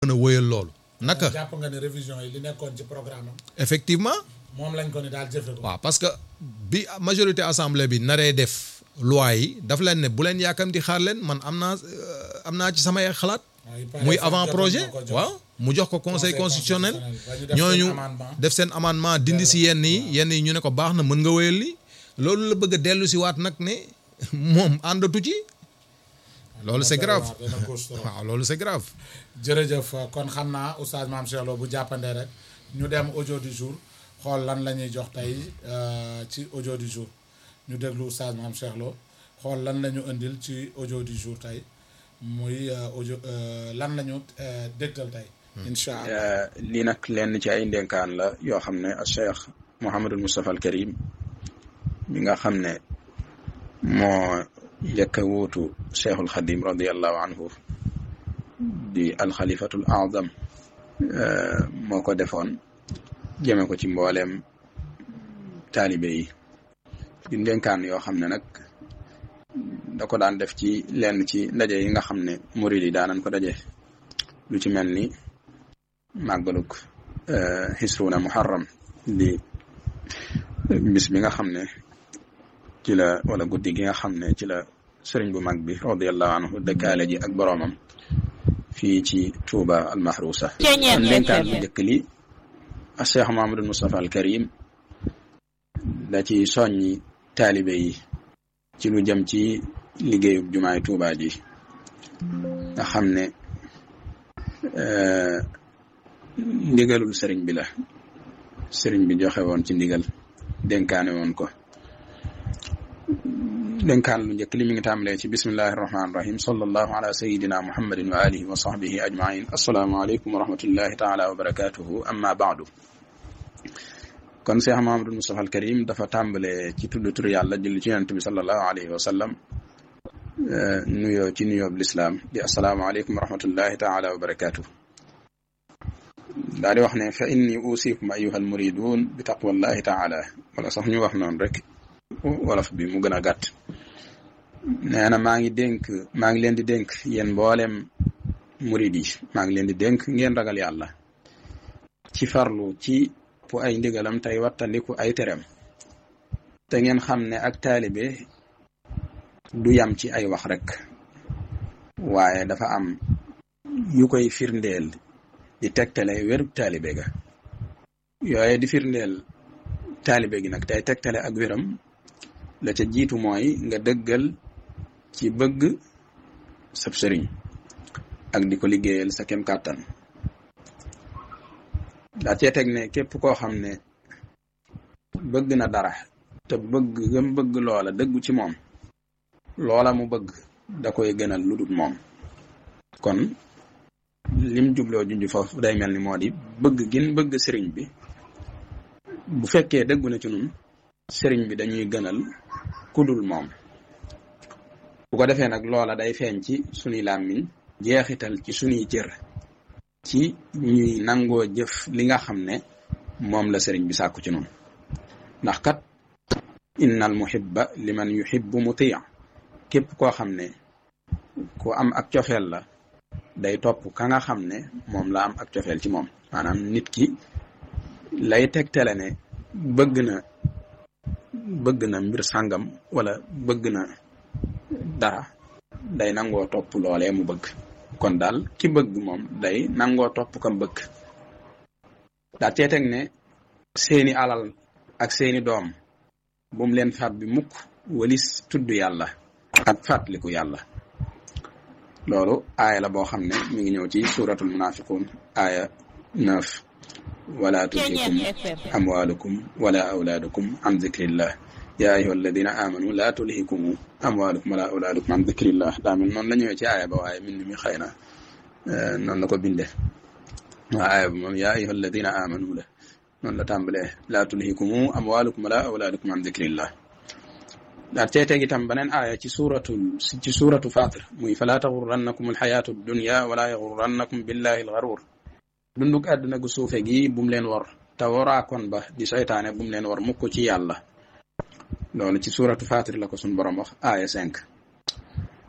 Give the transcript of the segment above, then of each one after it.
mën a wëyal loolu naka jàpp nga ne révision yi li nekkoon ci programme am effectivement moom lañ ko ni daal jëfe ko waaw parce que bi majorité assemblée bi naree def loi yi daf leen ne bu leen yàkkamti xaar leen man am naa euh, am naa ci samay xalaat muy avant projet waaw mu jox ko conseil constitutionnel ñooñu def seen amendement dindi si yenn yi yenn yi ñu ne ko baax na mën nga wéyal li loolu la bëgg a dellu si waat nag ne moom àndatu ci loolu c'est grave waaw loolu c'est grave jërëjëf kon xam naa oustaz Mame Cheikh Lo bu jàppandee rek ñu dem audio du jour xool lan la ñuy jox tey euh, ci audio du jour ñu déglu oustaz Mame Cheikh Lo xool lan la ñu indil ci audio du jour tey muy euh, audio euh, lan la ñu dégtal tey incha allah lii nag lenn ci ay ndénkaan la yoo xam ne a cheikh Mouhamadul Moustapha al Karim mi nga xam ne moo njëkk a wuutu cheikhul Xadim radiallahu anhu di alxalifatul azam moo ko defoon jëme ko ci mbooleem taalibe yi di ndénkaan yoo xam ne nag da ko daan def ci lenn ci ndaje yi nga xam ne murid yi daanan ko daje lu ci mel ni màggaluk xisruuna muharram di bis bi nga xam ne ci la wala guddi gi nga xam ne ci la sëriñ bu mag bi radiallahu anhu dëkkaale ji ak boroomam fii ci Touba almahrusa kon ndénkaan bu njëkk li a cheikh Mahamadul Moustapha al Karim da ci soññi taalibe yi ci lu jëm ci liggéeyub jumaay Touba ji nga xam ne ndigalul sëriñ bi la sëriñ bi joxe woon ci ndigal dénkaane woon ko dénkaan lu njëkk li mi ngi tàmbalee ci bismillahi rahmaani rahim sallallahu ala sayidina muhammadin wa alihi wa sahbihi ajmain assalaamu aleykum wa rahmatullahi taala wa barakatuhu amma baadu kon Cheikh Mahamadul Moustapha al Karim dafa tàmbalee ci tudd tur yàlla julli ci yonent bi sallallahu alayhi wa sallam nuyoo ci nuyoob lislaam di assalaamu aleykum wa rahmatullahi taala wa barakatuhu daal di wax ne fa inni usikum ayuha al muridun bi taqwallahi taala wala sax ñu wax noonu rek wolof bi mu gën a gàtt nee na maa ngi dénk maa ngi leen di dénk yéen mboolem murid yi maa ngi leen di dénk ngeen ragal yàlla ci farlu ci pu ay ndigalam tey wattandiku ay terem te ngeen xam ne ak taalibe du yam ci ay wax rek waaye dafa am yu koy firndeel di tegtale wérub taalibe ga yooye di firndeel taalibe gi nag tey tegtale ak wéram la ca jiitu mooy nga dëggal ci bëgg sab sëriñ ak di ko liggéeyal sa kem kàttan daa cee teg ne képp koo xam ne bëgg na dara te bëgg gëm bëgg loola dëggu ci moom loola mu bëgg da koy gënal lu dul moom kon lim jubloo junj foofu day mel ni moo di bëgg gin bëgg sëriñ bi bu fekkee dëggu na ci nun sëriñ bi dañuy gënal kudul moom bu ko defee nag loola day feeñ ci sunuy làmmiñ jeexital ci sunuy cër ci ñuy nangoo jëf li nga xam ne moom la sëriñ bi sàkku ci nun ndax kat innal muhibba liman yuhibbu mutia képp koo xam ne ku am ak cofeel la day topp ka nga xam ne moom la am ak cofeel ci moom maanaam nit ki lay tegtale ne bëgg na bëgg na mbir sàngam wala bëgg na dara day nangoo topp loolee mu bëgg kon daal ki bëgg moom day nangoo topp kam bëgg daa cee teg ne seeni alal ak seeni doom bu mu leen faat bi mukk walis tudd yàlla ak fàttaliku yàlla loolu aaya la boo xam ne mi ngi ñëw ci suratul munafiqun aaya neuf wala tulhikum amwalukum wala awlaadukum an zikrillah ya ayuha alladina amanu la tulhikum amwalukum wala awlaadukum an zikrillah daa mel noonu la ñëwee ci aaya ba waaye mbind mi xëy na noonu la ko binde waa aaya ba moom ya ayuha alladina amanu la noonu la tàmbalee la tulhikum amwalukum wala awlaadukum an zikrillah daal cee teg itam beneen aaya ci suuratu ci suuratu Faatir muy falaa taxurrannakum alxayaatu dunya wala yaxurrannakum billahi alxaruur dundug àdduna gu suufe gi bu mu leen war te waraakoon ba di seytaane bu mu leen war mukk ci yàlla loolu ci suuratu Faatir la ko suñ borom wax aaya cinq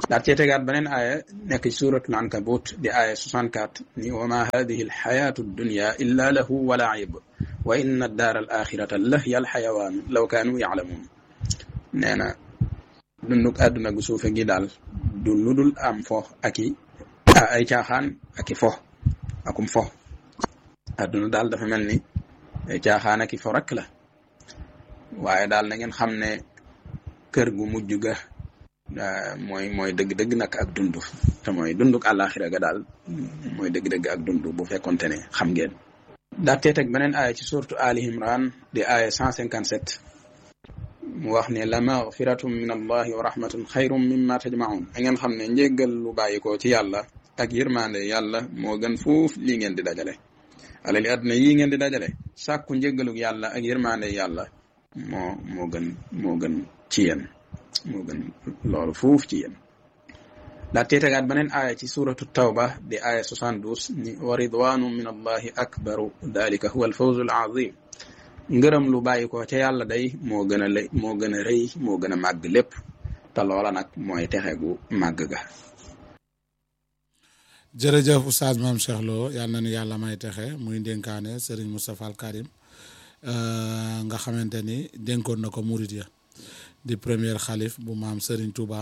daat cee tegaat beneen aaya nekk ci suratul ankabut di aaya 64 ni wa ma hadihi alxayatu dunya illa lahu wa laib wa inna addaara al axirata lahiya alxayawaan law kaanu yaclamuun nee na dunduk àdduna gu suufe gi daal du ludul am fo ak i ay caaxaan ak i fo akum fo àdduna daal dafa mel ni ay caaxaan ak i fo rek la waaye daal na ngeen xam ne kër gu mujj ga mooy mooy dëgg-dëgg nag ak dund te mooy dunduk àllaaxira ga daal mooy dëgg-dëgg ak dund bu fekkonte ne xam ngeen daatee teg beneen aaya ci suratu ali imran di aaya 157 mu wax ne la magfiratum min allahi wa rahmatun xayrum mimma tajmaun a ngeen xam ne njéggal lu bàyyikoo ci yàlla ak yërmande yàlla moo gën fuuf lii ngeen di dajale alali àdduna yii ngeen di dajale sàkku njéggaluk yàlla ak yërmande yàlla moo moo gën moo gën ci yéen moo gën loolu fuuf ci yéen daa tee tegaat beneen aaya ci suratu tawba di aaya 72 ni wa ridwanu min allahi akbaru dalika huwa alfawzu alazim ngërëm lu bàyyi ko ca yàlla day moo gën a lay moo gën a rëy moo gën a màgg lépp te loola nag mooy texe gu màgg ga jërëjëf oustaz maam Cheikh Lo yal na nu yàlla may texe muy dénkaane Serigne Moustapha Al Karim nga xamante ni dénkoon na ko murit ya di premier xalif bu maam Serigne Touba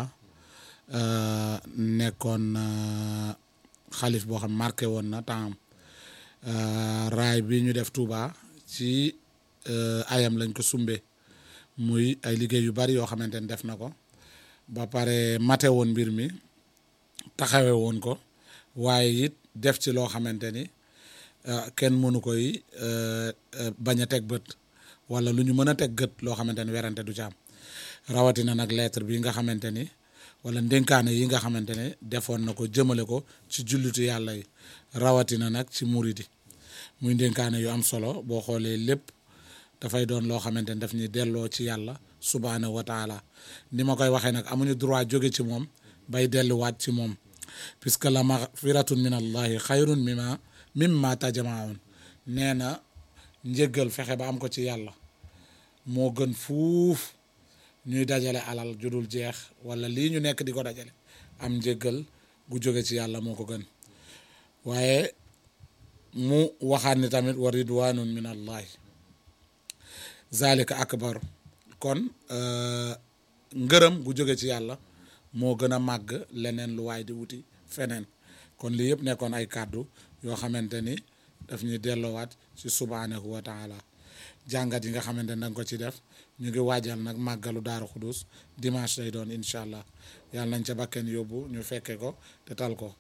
nekkoon xalif boo xam marqué woon na temps raay bi ñu def Touba ci ayam lañ ko sumbe muy ay liggéey yu bari yoo xamante ni def na ko ba pare mate woon mbir mi taxawe woon ko waaye it def ci loo xamante ni kenn mënu koy bañ a teg bët wala lu ñu mën a teg gët loo xamante ni werante du ci am rawatina nag lettre bi nga xamante ni wala ndénkaane yi nga xamante ne defoon na ko jëmale ko ci jullitu yàlla yi rawatina nag ci muridi muy ndénkaane yu am solo boo xoolee lépp dafay doon loo xamante ni daf ñuy delloo ci yàlla subhaanahu wa taala ni ma koy waxee nag amuñu droit jóge ci moom bay delluwaat ci moom puisque la magfiratun min allahi xayrun mimma mimma tajmaun nee na njëggal fexe ba am ko ci yàlla moo gën fuuf ñuy dajale alal judul jeex wala lii ñu nekk di ko dajale am njëggal gu jóge ci yàlla moo ko gën waaye mu waxaat ni tamit wa ridwanun min allahi zalika akbar kon ngërëm gu jóge ci yàlla moo gën a màgg leneen lu waay di wuti feneen kon lii yëpp nekkoon ay kàddu yoo xamante ni daf ñuy delloowaat ci subhanahu wa taala jàngat yi nga xamante ni danga ko ci def ñu ngi waajal nag màggalu daaru xudus dimanche lay doon incha allah yàlla nañ ca bakken yóbbu ñu fekke ko te tal ko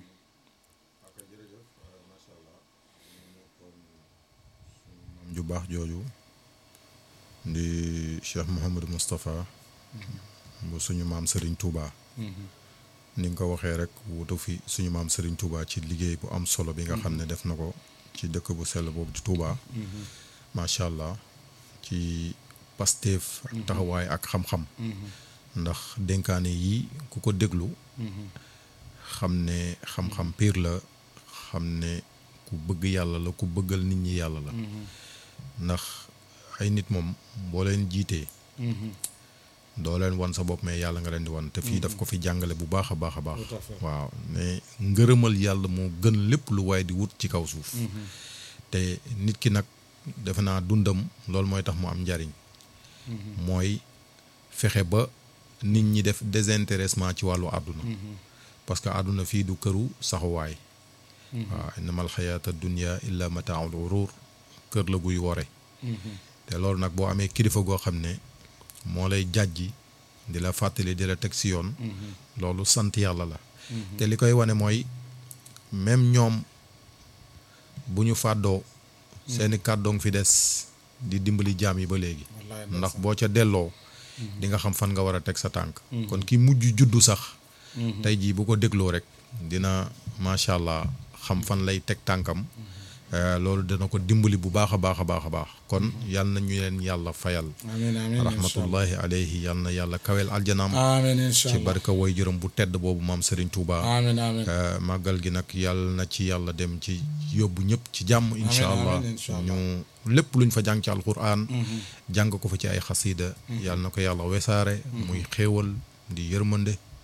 ju baax jooju di Cheikh Mouhamadou Moustapha bu suñu maam Serigne Touba ni nga ko waxee rek wutu fi suñu maam Serigne Touba ci liggéey bu am solo bi nga xam ne def na ko ci dëkk bu sell boobu di Touba macha allah ci Pastef ak taxawaay ak xam-xam ndax dénkaane yi ku ko déglu xam ne xam-xam piir la xam ne ku bëgg yàlla la ku bëggal nit ñi yàlla la ndax ay nit moom boo leen jiitee doo leen wan sa bopp mais yàlla nga leen di wan te fii daf ko fi jàngale bu baax a baax a baax waaw ne ngërëmal yàlla moo gën lépp lu waaye di wut ci kaw suuf te nit ki nag defe naa dundam loolu mooy tax mu am njariñ mooy fexe ba nit ñi def désintéressement ci wàllu àdduna parce que àdduna fii du këru saxuwaay waaw innamal xayaata dunya illa mataaul urur kër la guy wore te loolu nag boo amee kilifa goo xam ne moo lay jàjji di la fàttali di la teg si yoon loolu sant yàlla la te li koy wane mooy même ñoom bu ñu fàddoo seeni kàddoong fi des di dimbali jaam yi ba léegi ndax boo ca delloo di nga xam fan nga war a teg sa tànk kon ki mujj juddu sax tey jii bu ko dégloo rek dina macha allah xam fan lay teg tànkam loolu dana ko dimbali bu baax a baax a baax a baax kon yal na ñu leen yàlla fayal amiin amiin rahmatullahi alayhi yal na yàlla kaweel aljanaam amiin incha ci allah barka woy jërëm bu tedd boobu maam Serigne Touba amiin amiin màggal gi nag yàlla na ci yàlla dem ci yóbbu ñëpp ci jàmm incha amiin, allah incha allah. ñu lépp luñ fa jàng ci alquran jàng ko fa ci ay xasida yàlla na ko yàlla wesaare muy xéewal di yërmande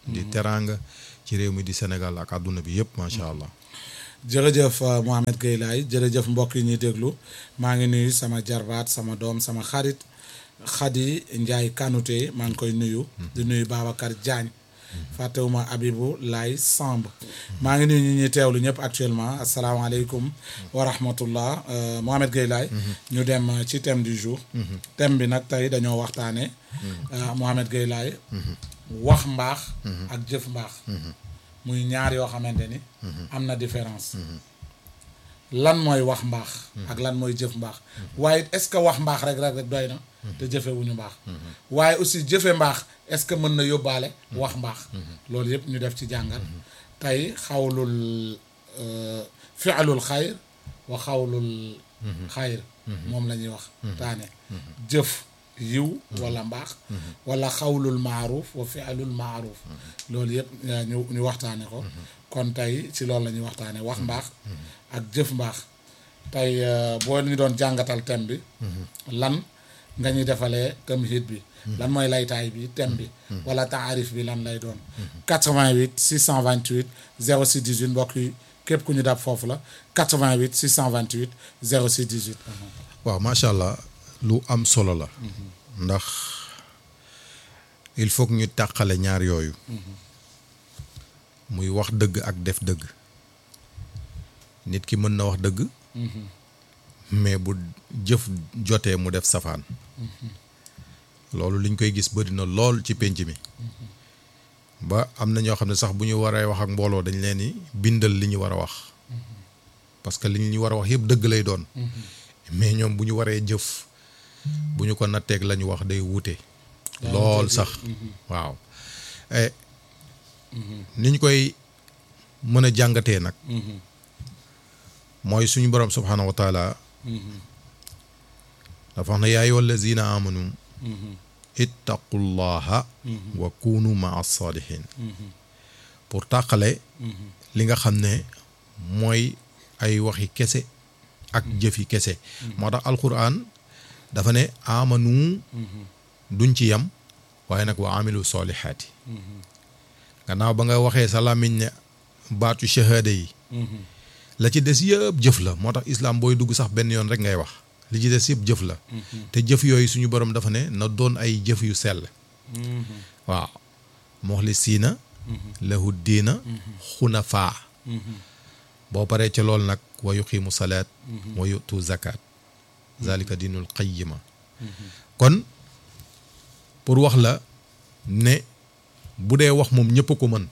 di teraanga ci réew mi di Sénégal ak àdduna bi yëpp macha allah. jërëjëf Mohamed Gueye Laye jërëjëf mbokk yi ñuy déglu maa ngi nuyu sama jarbaat sama doom sama xarit Khady Ndiaye Kanouté maa ngi koy nuyu. di nuyu Babacar Diagne. fàttewuma Abibou Laye Samb. maa ngi nuyu ñi ñuy teewlu ñëpp actuellement asalaamaaleykum wa rahmatullah Mohamed Gueye Laye ñu dem ci thème du jour. thème bi nag tey dañoo waxtaanee. Mohamed Gueye Laye wax mbaax. ak jëf mbaax. muy ñaar yoo xamante ni. am na différence. lan mooy wax mbaax. ak lan mooy jëf mbaax. waaye est-ce que wax mbaax rek rek rek doy na. te jëfewuñu mbaax. waaye aussi jëfe mbaax est-ce que mën na yóbbaale. wax mbaax. loolu yëpp ñu def ci jàngat. tey xawlul fi'lul xayr wa xawlul xayr. moom la ñuy wax. taane jëf. yiw wala mbaax wala xawlul maaruf wa fi'lul maaruf loolu yëpp ñu ñu waxtaane ko kon tey ci loolu la ñuy waxtaane wax mbaax ak jëf mbaax tey boo ñu doon jàngatal thème bi lan nga ñuy defalee tamhid bi lan mooy laytaay bi thème bi wala taarif bi lan lay doon 88 628 06 18 mbokk yi képp ku ñu dab foofu la 88 628 06 18 waaw macha allah lu am solo la ndax il faut que ñu tàqale ñaar yooyu muy wax dëgg ak def dëgg nit ki mën na wax dëgg mais bu jëf jotee mu def safaan loolu liñ koy gis bëri na lool ci pénc mi ba am na ñoo xam ne sax bu ñu waree wax ak mbooloo dañ leen di bindal li ñu war a wax parce que li ñu war a wax yëpp dëgg lay doon mais ñoom bu ñu waree jëf bu ñu ko natteeg la ñu wax day wuute lool sax waaw ni ñu koy mën a jàngatee nag mooy suñu borom subhaanahu wa taala dafa wax ne yaa ayyuha allazina amanu ittaqullaha wa kunu maa saalihin pour tàqale li nga xam ne mooy ay waxi kese ak jëfi kese moo tax alquran dafa ne amanu duñ ci yam waaye nag wa amilu solihaati gannaaw ba nga waxee sa làmmiñ ne baatu shahada yi la ci des yëpp jëf la moo tax islam booy dugg sax benn yoon rek ngay wax li ci des yëpp jëf la te jëf yooyu suñu borom dafa ne na doon ay jëf yu sell waaw muxlisiina lahu diina xunafaa boo paree ca loolu nag wa yuqiimu salaat wa yutu zakat zalika diinul qayyima kon pour wax la ne bu dee wax moom ñëpp ko mën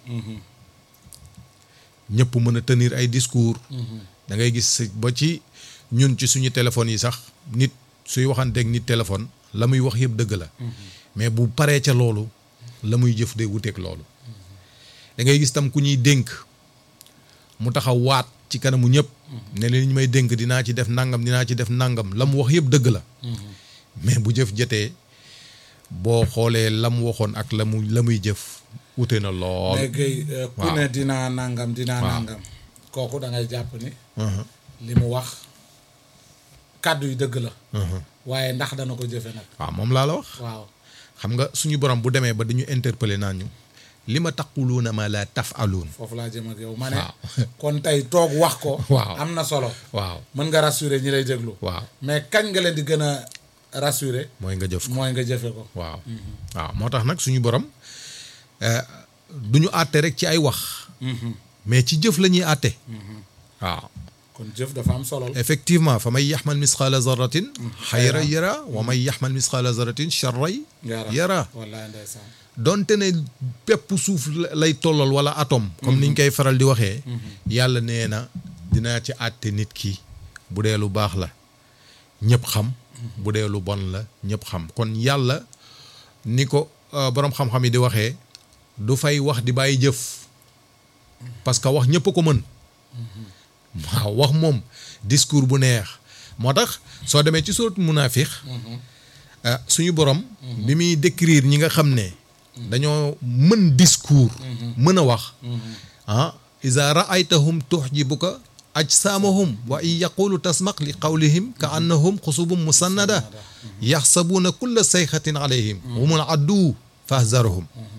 ñëpp mën a tenir ay discours da ngay gis ba ci ñun ci suñu téléphones yi sax nit suy waxanteeg nit téléphone la muy wax yëpp dëgg la mais bu paree ca loolu la muy jëf day wuteeg loolu da ngay gis tam ku ñuy dénk mu taxaw waat ci kanamu ñëpp ne leen ñu may dénk dinaa ci def nangam dinaa ci def nangam la mu wax yëpp dëgg la mais bu jëf jotee boo xoolee la mu waxoon ak la mu la muy jëf wute na lool. mais Guèye ku ne dinaa nangam dinaa nangam kooku da ngay jàpp ni li mu wax kàddu yi dëgg la waaye ndax dana ko jëfe nag waaw moom laa la wax waaw xam nga suñu borom bu demee ba dañu interpeller naan ñu li ma taquluuna ma la tafaluun foofu laa jëm ak yow ma ne kon tey toog wax ko waaw am na solo waaw mën nga rassurer ñi lay déglu waaw mais kañ nga leen di gën a rassurer mooy nga jëf ko mooy nga jëfe ko waaw waaw moo tax nag suñu borom du ñu àtte rek ci ay wax mais ci jëf la ñuy àtte waaw kon jëf dafa am solo effectivement fa may yaxmal misqaala zarratin xayra yara wa may yaxmal misqaala zarratin charray yara wallaay ndeysaan donte ne pépp suuf lay tollal wala atome comme niñ koy faral di waxee yàlla nee na dinaa ci àtte nit ki bu dee lu baax la ñëpp xam bu dee lu bon la ñëpp xam kon yàlla ni ko boroom xam-xam yi di waxee du fay wax di bàyyi jëf parce que wax ñëpp ko mën waaw wax moom discours bu neex moo tax soo demee ci surat munaafiq suñu borom bi muy décrire ñi nga xam ne dañoo mën discours mën a wax ah iza raaytahum tuxjibuka ajsaamahum wa in yaqulu tasmaq li qawlihim ka annahum xusubum musannada yaxsabuuna kulla sayxatin alayhim humul addu fahzarhum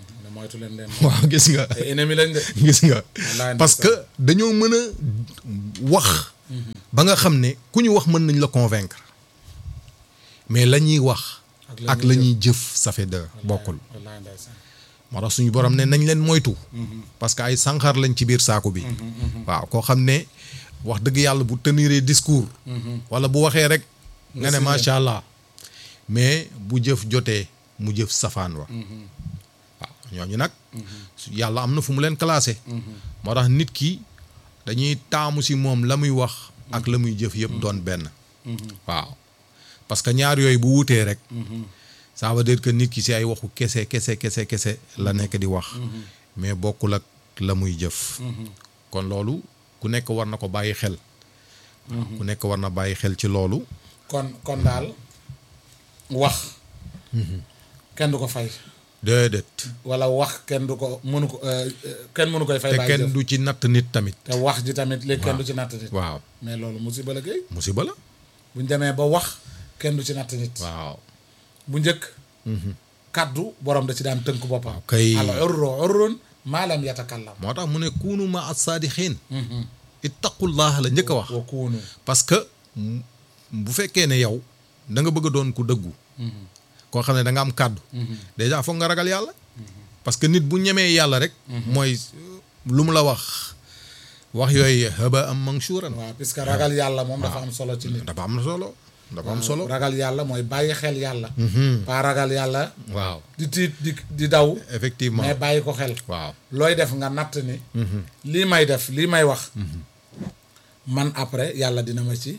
moytu leen leen waaw gis nga ay ennemi lañ de gis nga Wallaahi parce que dañoo mën a wax ba nga xam ne ku ñu wax mën nañ la convaincre mais la ñuy wax Ak la ak ñuy la ñuy jëf ça fait deux bokkul wallaahi ndeysaan moo tax suñu borom ne nañ leen moytu parce que ay sànqar lañ ci biir saaku bi waaw koo xam ne wax dëgg yàlla bu teniree discours wala bu waxee rek nga ne signé. macha allah mais bu jëf jotee mu jëf safaan wa waaw ñooñu nag su- yàlla am na fu mu leen classé moo tax nit ki dañuy taamu si moom la muy wax ak la muy jëf yëpp doon benn waaw parce que ñaar yooyu bu wutee rek ça veut dire que nit ki si ay waxu kese kese kese kese la nekk di wax mais bokkul ak la muy jëf kon loolu ku nekk war na ko bàyyi xel waaw ku nekk war na bàyyi xel ci loolu kon kon daal wax kenn du ko fay déedéet wala wax kenn du ko mënu ko euh, euh, kenn mënu koy fay te bàyyi kenn jëf du ci natt nit tamit te wax ji tamit léegi kenn du ci natt nit waaw mais loolu musiba la géey musiba la bu ñu demee ba wax kenn du ci natt nit waaw bu njëkk kaddu borom da ci daan tënk boppam kay. al urru urrun maa lam yatakallam moo tax mu ne kuunu ma as-saadixiin ittaqullah la njëkk a wax wa kuunu parce que m- bu fekkee ne yow da nga bëgg a doon ku dëggu koo xam ne da nga am kàddu déjà foog nga ragal yàlla parce que nit bu ñemee yàlla rek mooy lu mu la wax wax yooyu haba am manshuuran waaw puisque ragal yàlla moom dafa am solo ci nit dafa am solo dafa am solo ragal yàlla mooy bàyyi xel yàlla pas ragal yàlla waaw di tiit di di daw effectivement mais bàyyi ko xel waaw looy def nga natt ni lii may def lii may wax man après yàlla dina ma ci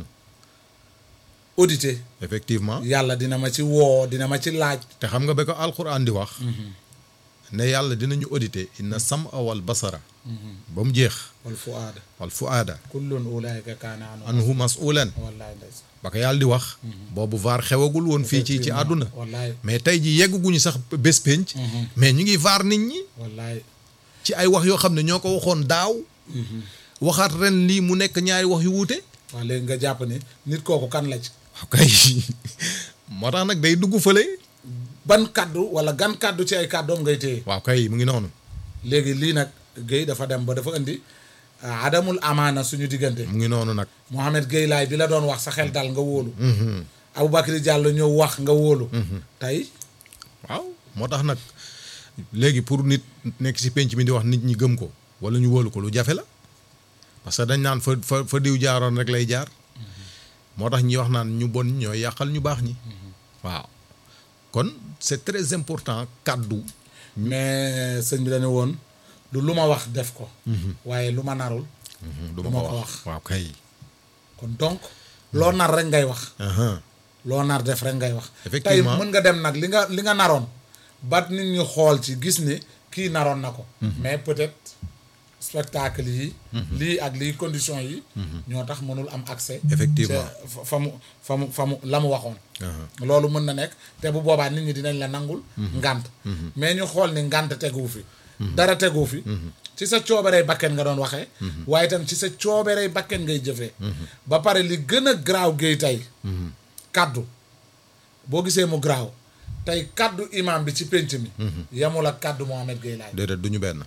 auditer effectivement yàlla dina ma ci woo dina ma ci laaj te xam nga ba ko alquran di wax ne yàlla dinañu auditer inna sam wal basara ba mu jeex wal fuaada wal fuaada kullun ulaayika kaana anu anhu masulan wallaay ndeysaan ba ko yàlla di wax boobu vaar xewagul woon fii ci ci àdduna wallaay mais tey ji yegguñu sax bés penc mais ñu ngi vaar nit ñi wallaay ci ay wax yoo xam ne ñoo ko waxoon daaw waxaat ren lii mu nekk ñaari wax yu wuute waaw léegi nga jàpp ni nit kooku kan la ci waaw kay moo tax nag day dugg fële ban kàddu wala gan kàddu ci ay kàddoom ngay téye waaw kay mu ngi noonu léegi lii nag Guèye dafa dem ba dafa indi ah, adamul amaana suñu diggante mu ngi noonu nag Mohamed Guèye laay bi la doon wax sa xel dal nga wóolu Aboubacry Diallo ñëw wax nga wóolu tey waaw moo tax nag léegi pour nit nekk ci penc mi di wax nit ñi gëm ko wala ñu wóolu ko lu jafe la parce que dañ naan fa fa fa diw jaaroon rek lay jaar moo tax ñi wax naan ñu bon ñooy yàqal ñu baax ñi waaw kon c'est très important kàddu mais sëñ bi dañu woon du lu ma wax def ko waaye lu ma narul du ma ma ko ko wax. wax waaw kay kon donc loo nar rek ngay wax Ahan. loo nar def rek ngay wax tey Effectivement. mën nga dem nag li nga li nga naroon ba nit ñi xool ci gis ni kii naroon na ko mais peut-être spectacle yi lii ak lii condition yi ñoo tax mënul am accès Effectivement. ca fa- fa mu fa mu fa mu la mu waxoon Ahan. loolu mën na nekk te bu boobaa nit ñi dinañ la nangul ngànt mais ñu xool ni ngànt teguwu fi dara teguwu fi ci sa coobarey bakken nga doon waxee waaye itam ci sa coobarey bakken ngay jëfee ba pare li gën a graaw géey tey kaddu boo gisee mu graaw tey kaddu imam bi ci pénc mi yamul ak kaddu Mohamed Gueye Laay déedéet du ñu benn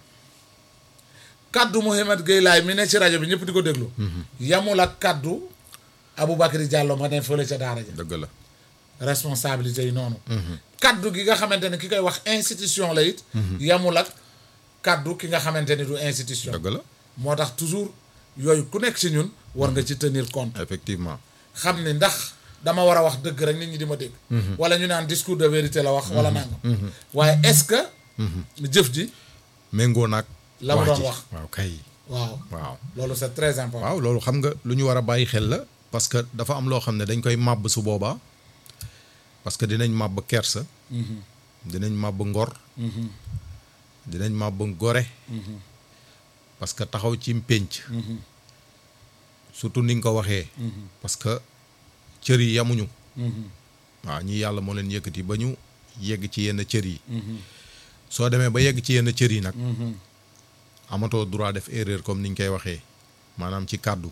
kaddu Mohamed Gueye Laay mi ne ci rajo bi ñëpp di ko déglu yamul ak kaddu Aboubacry Diallo ma ne fële ca daara ja dëgg la responsabilité yi noonu kaddu gi nga xamante ne ki koy wax institution la it yamul ak kaddu ki nga xamante ni du institution dëgg la moo tax toujours yooyu ku nekk ci ñun war nga ci tenir compte effectivement xam ni ndax dama war a wax dëgg rek nit ñi di ma dégg wala ñu naan discours de vérité la wax wala nangam waaye est-ce que jëf ji méngoo naag La mu doon ji. wax. waaw kay waaw waaw loolu c'est très important waaw loolu xam nga lu ñu war a bàyyi xel la parce que dafa am loo xam ne dañ koy màbb su boobaa parce que dinañ màbb kersa dinañ màbb ngor dinañ màbb gore parce que taxaw ci pénc surtout ni nga ko waxee parce que cër yi yamuñu waaw ñi yàlla moo leen yëkkati ba ñu yegg ci yenn cër yi soo demee ba yegg ci yenn cër yi nag amatoo droit def erreur comme ni ñu koy waxee maanaam ci kàddu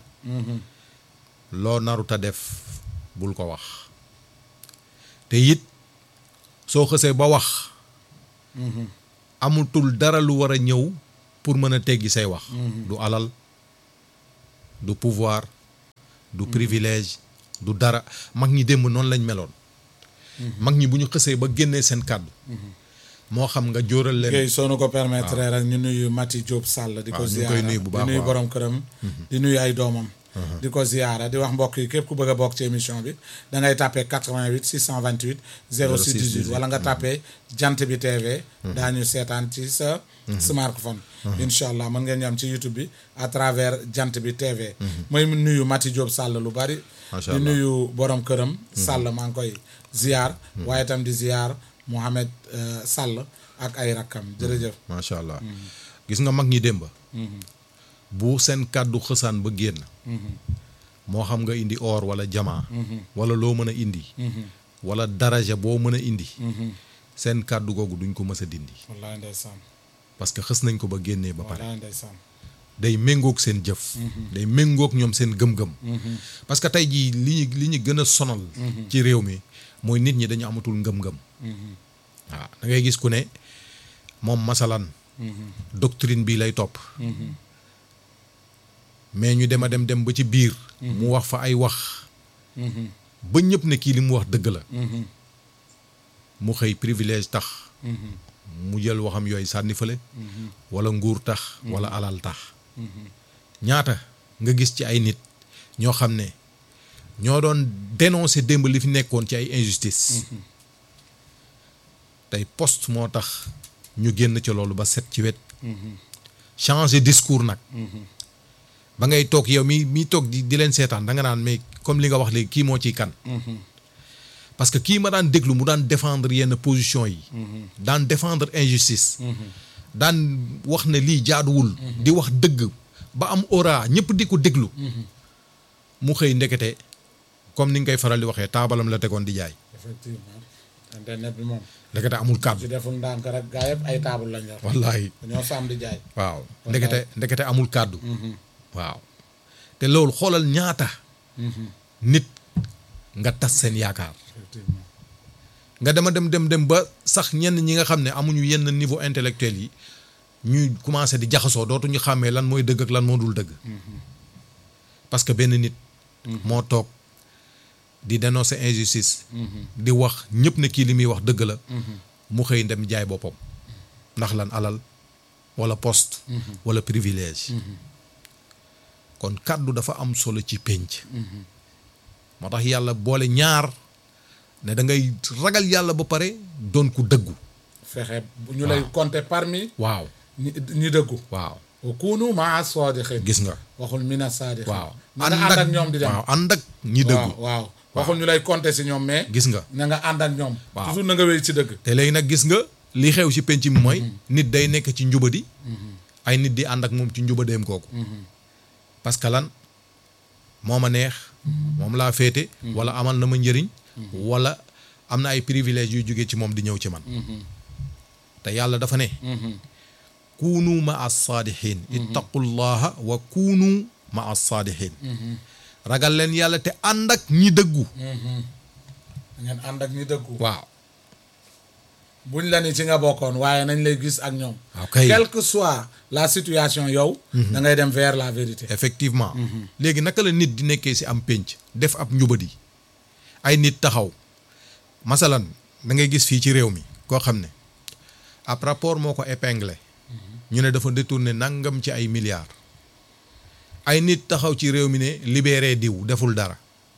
loo naruta def bul ko wax te it soo xësee ba wax amutul dara lu war a ñëw pour mën a teggi say wax du alal du pouvoir du privilège du dara mag ñi démb noonu lañ meloon mag ñi bu ñu xësee ba génnee seen kàddu moo xam nga jóoral leen Guèye soo nu ko permettre rek ñu nuyu Mati Diop Sall di ko waaw ñu ngi ziyaara koy nuyu bu baax di nuyu waaw. borom këram di nuyu ay doomam di ko ziyaara di wax mbokk yi képp ku bëgg a bokk ci émission bi da ngay tàppee 88 628 06 18 wala nga tàppee jant bi TV daañu seetaan ci sa smartphone incha allah mën ngeen ñam ci YouTube bi à travers jant bi TV mooy nuyu Mati Diop Sall lu bari Macha di allah. nuyu borom këram Sall maa ngi koy ziyaar waaye itam di ziyaar Mohamed euh, Sall ak ay rakkam jërëjëf macha allah gis nga mag ñi démb bu seen kàddu xësaan ba génn moo xam nga indi or wala jamaa wala loo mën a indi wala daraja boo mën a indi seen kàddu googu duñ ko mës a dindi wallaay ndeysaan parce que xës nañ ko ba génnee ba pare wallaay ndeysaan day méngoog seen jëf day méngoog ñoom seen gëm-gëm parce que tey jii li ñu li ñu gën a sonal ci réew mi mooy nit ñi dañu amatul ngëm-ngëm waaw da ngay gis ku ne moom masalan doctrine bii lay topp mais ñu dem a dem dem ba ci biir mu wax fa ay wax ba ñëpp ne kii li mu wax dëgg la mu xëy privilège tax mu jël waxam yooyu sànni fële wala nguur tax wala alal tax ñaata nga gis ci ay nit ñoo xam ne ñoo doon dénoncer démb li fi nekkoon ci ay injustice tey poste moo tax ñu génn ci loolu ba set ci wet changer discours nag ba ngay toog yow mi mi toog di di leen seetaan da nga naan mais comme li nga wax léegi kii moo ciy kan parce que kii ma daan déglu mu daan défendre yenn position yi daan défendre injustice daan wax ne lii jaaduwul di wax dëgg ba am aura ñëpp di ko déglu mu xëy ndekete comme ni nga koy faral di waxee taabalam la tegoon di jaay effectivement internet bi moom ndekete amul ci kàddu deful ndànk rek gaa yëpp ay taabul lañ yor wallaahi dañoo sàmm di jaay waaw ndekete ndekete amul kàddu waaw te loolu xoolal ñaata nit nga tas seen yaakaar effectivement nga dema dem dem dem ba sax ñenn ñi nga xam ne amuñu yenn niveau intellectuel yi ñuy commencé di jaxasoo dootuñu xàmmee lan mooy dëgg ak lan moo dul dëgg parce que benn nit moo toog di dénoncer injustice di wax ñëpp ne kii li muy wax dëgg la mu xëy dem jaay boppam ndax lan alal wala poste wala privilège kon kàddu dafa am solo ci pénc moo tax yàlla boole ñaar ne da ngay ragal yàlla ba pare doon ku dëggu fexe bu ñu lay compter parmi waaw ñi ñi dëggu waaw wa kunu maa saadiqin gis nga waxul mina saadiqin waaw na nga ànd ak ñoom di dem waaw ànd ak ñi dëggu waaw waaw waxul ñu lay compter si ñoom mais gis nga na nga ànd ak ñoom Waaw. toujours na nga wéy ci dëgg te léegi nag gis nga li xew ci penc mi mooy nit day nekk ci njubadi ay nit di ànd ak moom ci njubadeem kooku parce que lan moo ma neex moom laa féete wala amal na ma njëriñ wala am na ay privilèges yu jóge ci moom di ñëw ci man te yàlla dafa ne kuunu ma as saadihin ittaqullaha wa kuunu ma as saadihin ragal leen yàlla te ànd ak ñi dëggu da ngeen ànd ak ñi dëggu waaw buñ la ni ci nga bokkoon waaye nañ lay gis ak ñoom waaw kay quelle que soit la situation yow da ngay dem vers la vérité effectivement léegi naka la nit di nekkee ci am pénc def ab njubadi ay nit taxaw masalan da ngay gis fii ci réew mi koo xam ne ab rapport moo ko épinglé ñu ne dafa détourné nangam ci ay milliards ay nit taxaw ci réew mi ne libéré diw deful dara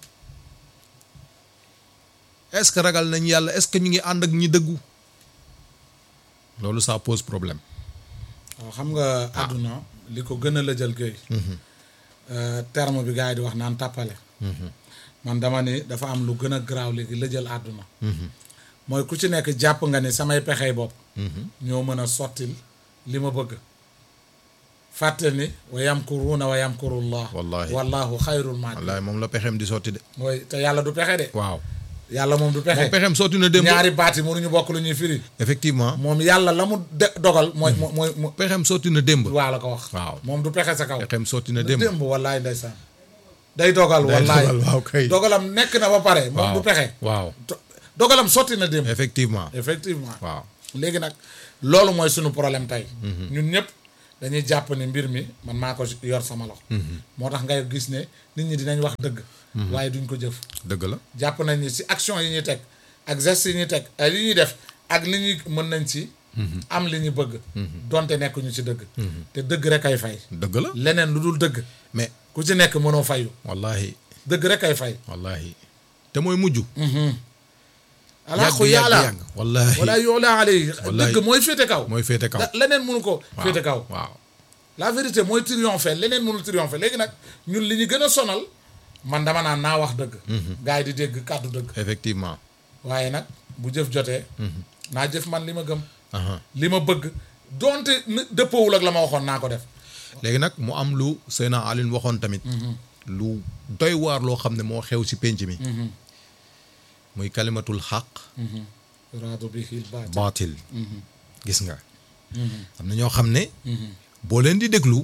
est-ce que ragal nañ yàlla est-ce que ñu ngi ànd ak ñi dëggu loolu ça pose problème waaw xam nga àdduna li ko gën a la jël géey terme bi gars yi di wax naan tàppale man dama ni dafa am lu gën a garaaw léegi la jël àdduna mooy ku ci nekk jàpp nga ni samay pexey bopp ñoo mën a sottil li ma bëgg fàtte ni wa yamkuruuna wa yamkurullah Wallahi. wallahu xayrul maaki wallaay moom la pexeem di sotti de mooy te yàlla du pexe de waaw yàlla moom du pexe moom pexeem sotti na démb ñaari baat yi mënuñu bokk lu ñuy firi effectivement moom yàlla la mu de dogal mooy mooy mooy pexeem sotti na démb waa la ko wax Waaw. moom du pexe sa kaw pexeem sotti na démb démb wallaay ndeysaan day dogal Day wallaay dogal, waaw kay. dogalam nekk na ba pare moom waaw du pexe waaw Do- dogalam sotti na démb effectivement effectivement waaw léegi nag loolu mooy suñu problème tey ñun ñëpp dañuy jàpp ni mbir mi man maa ko yor sama loxo moo tax ngay gis ne nit ñi dinañ wax dëgg waaye duñ ko jëf dëgg la jàpp nañ ni si action yi ñuy teg ak gestes yi ñuy teg ak li ñuy def ak li ñuy mën nañ ci am li ñu bëgg donte nekkuñu ci dëgg te dëgg rek ay fay dëgg la leneen lu dul dëgg mais ku ci nekk mënoo fayu wallahi dëgg rek ay fay wallahi te mooy mujj alaqu yàgg yàlla yàgg wallahi wala yoola alay Wallahi. dëgg mooy féete kaw mooy féete kaw da- leneen mënu ko waaw féete kaw waaw la vérité mooy triompher leneen mënul triompher léegi nag ñun li ñu gën a sonal man dama naan naa wax dëgg gars yi di dégg kàddu dëgg effectivement waaye nag bu jëf jotee naa jëf man li ma gëm aha li ma bëgg donte n- dëppoowul ak la ma waxoon naa ko def léegi nag mu am lu Seyna Aline waxoon tamit lu doy waar loo xam ne moo xew ci pénc mi muy kalimatul xaq raadu bi xiil baat baatil gis nga am na ñoo xam ne boo leen di déglu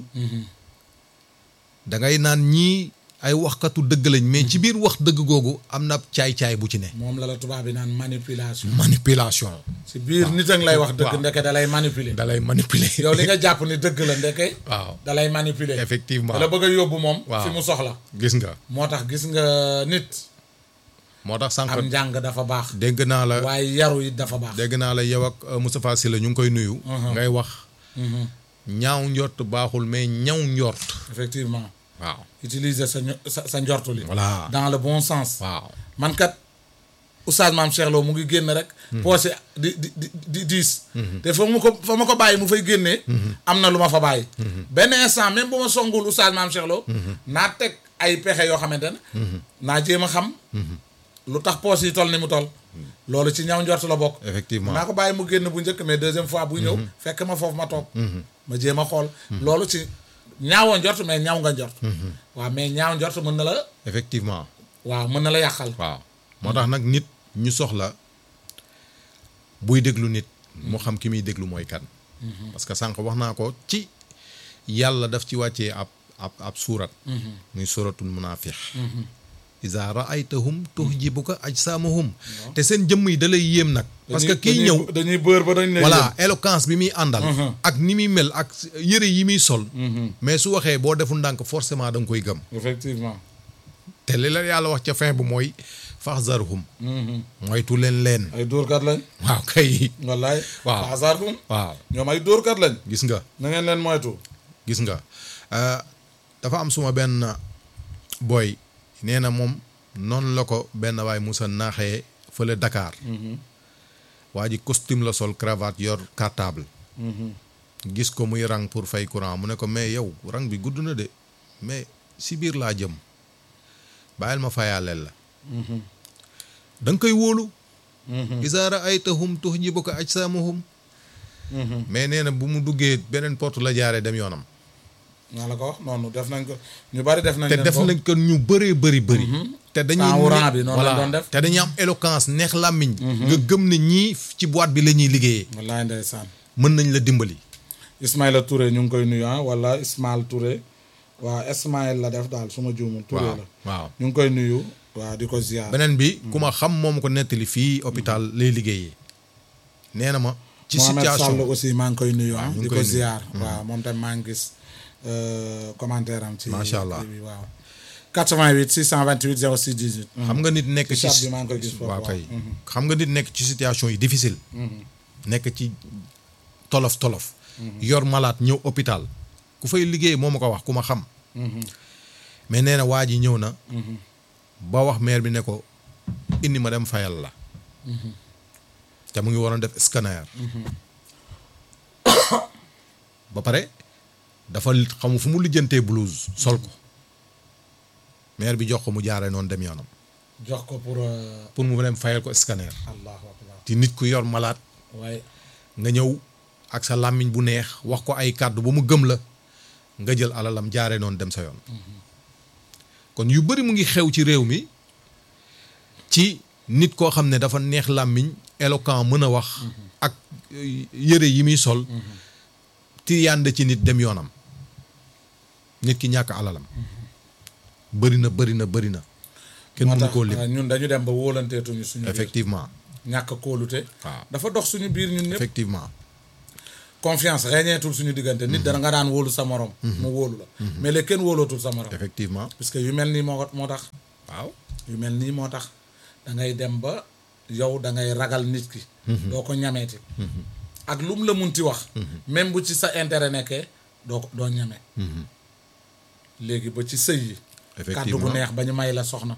da ngay naan ñii ay waxkatu dëgg lañ mais ci biir wax dëgg googu am na caay-caay bu ci ne moom la la tubaab bi naan manipulation manipulation si biir nit a ngi lay wax dëgg waaw. ndeke da lay manipuler da lay manipuler yow li nga jàpp ni dëgg la ndeke waaw da lay manipuler effectivement da la bëgg a yóbbu moom Waaw. fi mu soxla gis nga moo tax gis nga nit moo tax sànq am njàng dafa baax dégg naa la waaye yaru it dafa baax dégg naa la yow ak euh, Moustapha Sylla ñu ngi koy nuyu ngay wax ñaaw njort baaxul mais ñaw njort effectivement waaw utiliser sa ño- sa sa njortu li voilà dans le bon sens waaw man kat oustaz maam Cheikh Lo mu ngi génn rek poosé di di di di diis te fa mu ko fa ma ko bàyyi mu fay génnee am na lu ma fa bàyyi benn instant même bu ma songul oustaz maam Cheikh Lo naa teg ay pexe yoo xamante ne naa jéem a xam lu tax poos yi toll ni mu toll loolu ci ñaw njort la bokk effectivement naa ko bàyyi mu génn bu njëkk mais deuxième fois buy ñëw fekk ma foofu ma toog ma jéem a xool loolu ci ñaawoo njort mais ñaaw nga njort waaw mais ñaaw njort mën na la effectivement waaw mën na la yàqal waaw moo tax nag nit ñu soxla buy déglu nit mu xam ki muy déglu mooy kan parce que sànq wax naa ko ci yàlla daf ci wàccee ab ab ab suurat muy suuratul munaafiq iza raaytahum tuhjibuka ajsaamuhum te seen jëmm yi da lay yéem nag parce que kii ñëw dañuy bër ba dañ ne voilà éloquence bi muy àndal ak ni muy mel ak yëre yi muy sol mais su waxee boo deful ndànk forcément da nga koy gëm effectivement te li la yàlla wax ca fin bu mooy faxzarhum moytu leen leen ay dóorkat lañ waaw kay wallaay Waaw. faasarhum waaw ñoom ay dóorkat lañ gis nga na ngeen leen moytu gis nga Euh, dafa am suma benn boy nee na moom noonu la ko benn waay Moussa naaxee fële Dakar waa ji costume la sol cravate yor cartable gis ko muy rang pour fay courant mu ne ko mais yow rang bi gudd na de mais si biir laa jëm bàyyil ma fayaaleel la da nga koy wóolu izaa ra'aytahum tuhjibuka ajsaamuhum mais nee na bu mu duggee beneen porte la jaaree dem yoonam naa la ko wax noonu def nañ ko ñu bari def nañ te leen def ko. nañ ko ñu bëree bëri bëri te dañuy Temps ne- rang bi noonu lañ voilà. doon def. te dañuy am éloquence neex làmmiñ nga gëm ne ñii ci boîte bi la ñuy liggéeyee wallaay ndeysaan mën nañ la dimbali Ismaïla Touré ñu ngi koy nuyu ah wala Ismaïl Touré waaw Ismaïl la def daal su ma juumul Touré waaw la waaw ñu ngi koy nuyu waaw di ko ziar beneen bi ku ma xam moom ko nettali fii hôpital lay liggéeyee nee na ma ci Mohamed Sall situation aussi maa ngi koy nuyu ah ñu ngi di koy ko nuyu. ziar waaw moom tamit maa ngi gis euh, commentaire am ci Macha Allah. kii bi waaw 88 628 06 18 xam nga nit nekk ci ci chat bi maa ngi koy gis foofu waaw waaw. kay xam nga nit nekk ci situation yi difficile nekk ci tolof tolof yor malade ñëw hôpital ku fay liggéey moo ma ko wax ku ma xam mais nee na waa ji ñëw na ba wax maire bi ne ko indi ma dem fayal la te mu ngi waroon def scanner ba pare dafa xamu fu mu lijjantee blouse sol ko maire bi jox ko mu jaaree noonu dem yoonam jox ko pour euh, pour mu dem fayal ko scanner allahu akbar ti nit ku yor malade waaye nga ñëw ak sa làmmiñ bu neex wax ko ay kàddu ba mu gëm la nga jël alalam jaare noonu dem sa yoon kon yu bari mu ngi xew ci réew mi ci nit koo xam ne dafa neex làmmiñ éloquent mën a wax ak euh, yëre yi muy sol ti yànd ci nit dem yoonam nit ki ñàkk alalam bëri na bëri na bëri na kenn moo mënu tax koo lim euh, ñun dañu dem ba wóolanteetuñu suñu biir effectivement ñàkk kóolute waaw dafa dox suñu biir ñun ñëpp effectivement confiance reñeetul suñu diggante nit dana nga daan wóolu sa morom mu wóolu la mais léegi kenn wóolootul sa morom effectivement puisque yu mel nii moo ko moo tax waaw yu mel nii moo tax da ngay dem ba yow da ngay ragal nit ki doo ko ñameeti ak lu mu la munti wax même bu ci sa intérêt nekkee doo ko doo ñame léegi ba ci sëy yi kàddu gu effectivement neex ba ñu may la soxna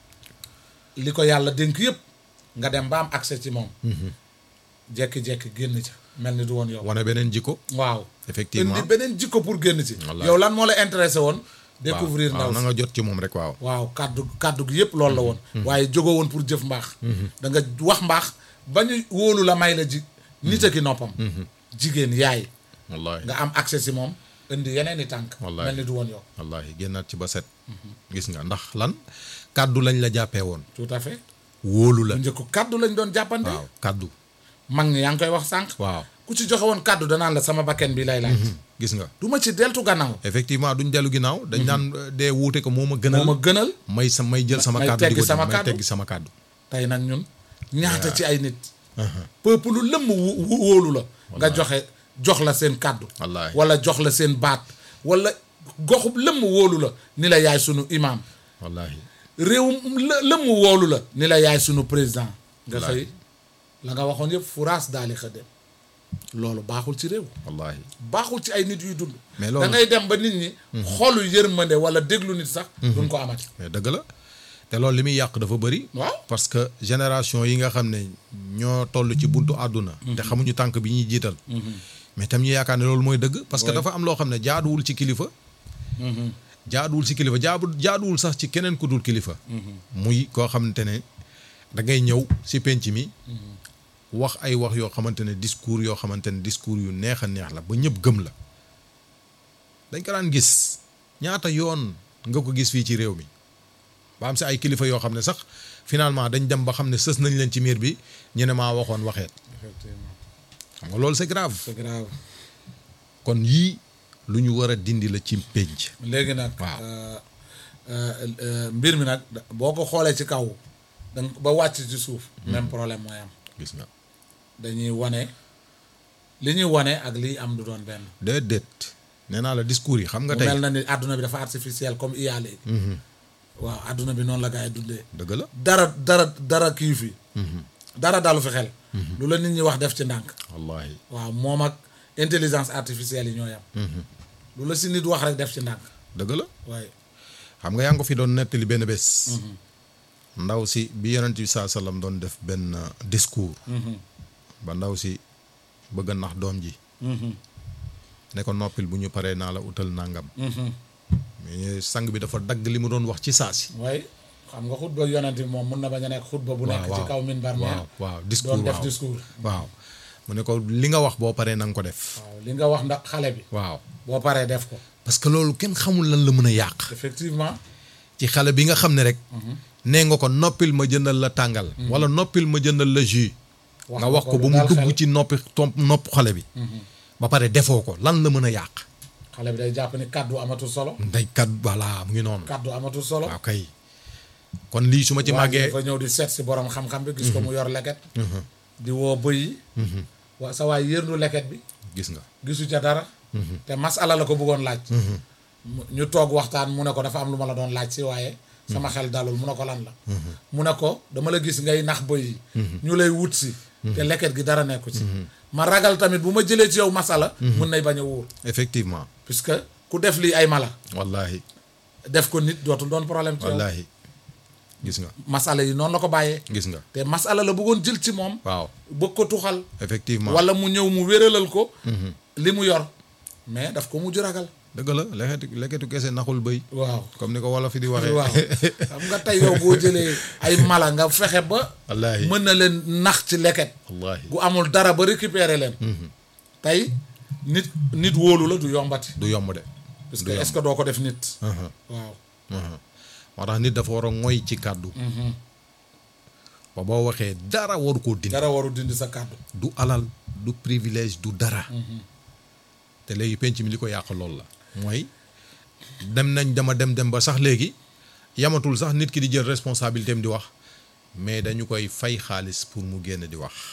li ko yàlla dénk yëpp nga dem ba am accès ci moom jekki-jekki génn ca mel ni du woon yow wane beneen jikko waaw effectivement indi beneen jikko pour génn ci Wallaay. yow lan moo la intéressé woon découvrir waaw ndaw na si nga jot ci moom rek waaw waaw kàddu kàddu gi yëpp loolu la woon waaye jógoo woon pour jëf mbaax da nga wax mbaax ba ñu wóolu la may la ji nit a ki noppam jigéen yaay wallahi nga am accès si moom indi yeneen i tànk Wallaay. mel ni du woon yow wallahi génnaat ci ba set gis nga ndax lan kàddu lañ la jàppee woon tout à fait wóolu la bu njëkk kàddu lañ doon jàppante waaw kàddu mag ñi yaa ngi koy wax sànq waaw ku ci joxe woon kàddu danaan la sama bakken bi lay laaj gis nga du ma ci deltu gannaaw effectivement duñ dellu ginnaaw dañ naan dee wuute ko moo ma gënal moo ma gënal may sa may jël sama may kàddu di teggi ko sama may kàddu. teggi sama kàddu tey nag ñun ñaata ci ay nit peuple lu lëmm wu- wu- wóolu la nga joxe jox la seen kàddu Wallaahi. wala jox la seen baat wala goxub lëmm wóolu la ni la yaay sunu imam wallahi réew lë- lëmm wóolu la ni la yaay sunu président nga Wallaahi. xëy la nga waxoon yëpp furaas daali xëddem loolu baaxul ci réew wallahi baaxul ci ay nit yuy dund Mais loolu- da ngay dem ba nit ñi xolu yërmande wala déglu nit sax duñ ko amati mais dëgg la te loolu li muy yàq dafa bëri waaw parce que génération yi nga xam ne ñoo toll ci buntu àdduna te xamuñu tànk bi ñuy jiital mais tam ñu yaakaar ne loolu mooy dëgg parce que Ouais. dafa am loo xam ne jaaduwul ci kilifa jaaduwul ci kilifa jaabu jaaduwul sax ci keneen ku dul kilifa muy koo xamante ne da ngay ñëw si penc mi wax ay wax yoo xamante ne discours yoo xamante ne discours yu neex a neex la ba ñëpp gëm la dañ ko daan gis ñaata yoon nga ko gis fii ci réew mi ba am si ay kilifa yoo xam ne sax finalement dañ dem ba xam ne sës nañ leen ci miir bi ñu ne maa waxoon waxeet effectivement xam nga loolu c'est grave c'est grave kon yii lu ñu war a dindi la ci pénc léegi nag Waaw. euh, euh, euh, mbir mi nag da- boo ko xoolee ci kaw danga ba wàcc ci suuf même problème mooy am gis nga dañuy wane li ñuy wane ak liy am du doon benn déedéet nee naa la discours yi xam nga mu tey mel na ni àdduna bi dafa artificiel comme IA léegi waaw àdduna bi noonu la gaa yi dundee dëgg la dara dara dara kii fi dara dalu fi xel lu la nit ñi wax def ci ndànk wallahi waaw moom ak intelligence artificielle yi ñoo yam lu la si nit wax rek def ci ndànk dëgg la waaye xam nga yaa ngi ko fi doon nettali benn bés ndaw si bi yonent bi saa sallam doon def benn uh, discours ba ndaw si bëgg a nax doom ji ne ko noppil bu ñu paree naa la utal nangam mais sang bi dafa dagg li mu doon wax ci saa si waaye xam nga xutba yonent bi moom mun na bañ a nekk xutba bu nekk ci kaw minbar waaw mais waaw discours doon def waaw discours waaw mu ne ko li nga wax boo paree na nga ko def waaw li nga wax ndax xale bi waaw boo paree def ko parce que loolu kenn xamul lan la mën a yàq effectivement ci xale bi nga xam ne rek nee nga ko noppil ma jëndal la tàngal wala noppil ma jëndal la jus Wax nga nga wax ko ko lu ba mu dal dugg xel. ci noppi tomp nopp xale bi ba pare defoo ko lan la mën a yàq xale bi day jàpp ni kàddu amatul solo ndeykat voilà mu ngi noonu kàddu amatul solo waaw kay kon lii su ma ci waa ji màggee dafa ñëw di seet si borom xam-xam bi gis ko mu yor leket di woo bëy yi waa sa waay yërndu leket bi gis nga gisu ca dara te masala la ko bëggoon laaj mu- ñu toog waxtaan mu ne ko dafa am lu ma la doon laaj si waaye sama xel dalul mu ne ko lan la mu ne ko dama la gis ngay nax bëy yi ñu lay wut si te leket gi dara nekku ci ma ragal tamit bu ma jëlee ci yow masala mun nay bañ a wóor effectivement puisque ku def lii ay mala wallahi def ko nit dootul doon problème ci yow wallahi gis nga masala yi noonu la ko bàyyee gis nga te masala la bëggoon jël ci moom waaw bëgg ko tuxal effectivement wala mu ñëw mu wéralal ko li mu yor mais daf ko mujj ragal dëgg la leketu leketu kese naxul bëy waaw comme ni ko wolof fi di waxee waaw xam nga tey yow boo jëlee ay mala nga fexe ba wallahi mën na leen nax ci leket wallahi gu amul dara ba récupérer leen tey nit nit wóolu la du yombati du yomb de parce du que yomb. est-ce que doo ko def nit Uh-huh, waaw uh-huh. moo tax nit dafa war a ngoy ci kàddu ba boo waxee dara waru koo dindi dara waru dindi sa kàddu du alal du privilège du dara te léegi penc mi li ko yàq loolu la mooy dem nañ dama dem dem ba sax léegi yamatul sax nit ki di jël responsabilité am di wax mais dañu koy fay xaalis pour mu génn di wax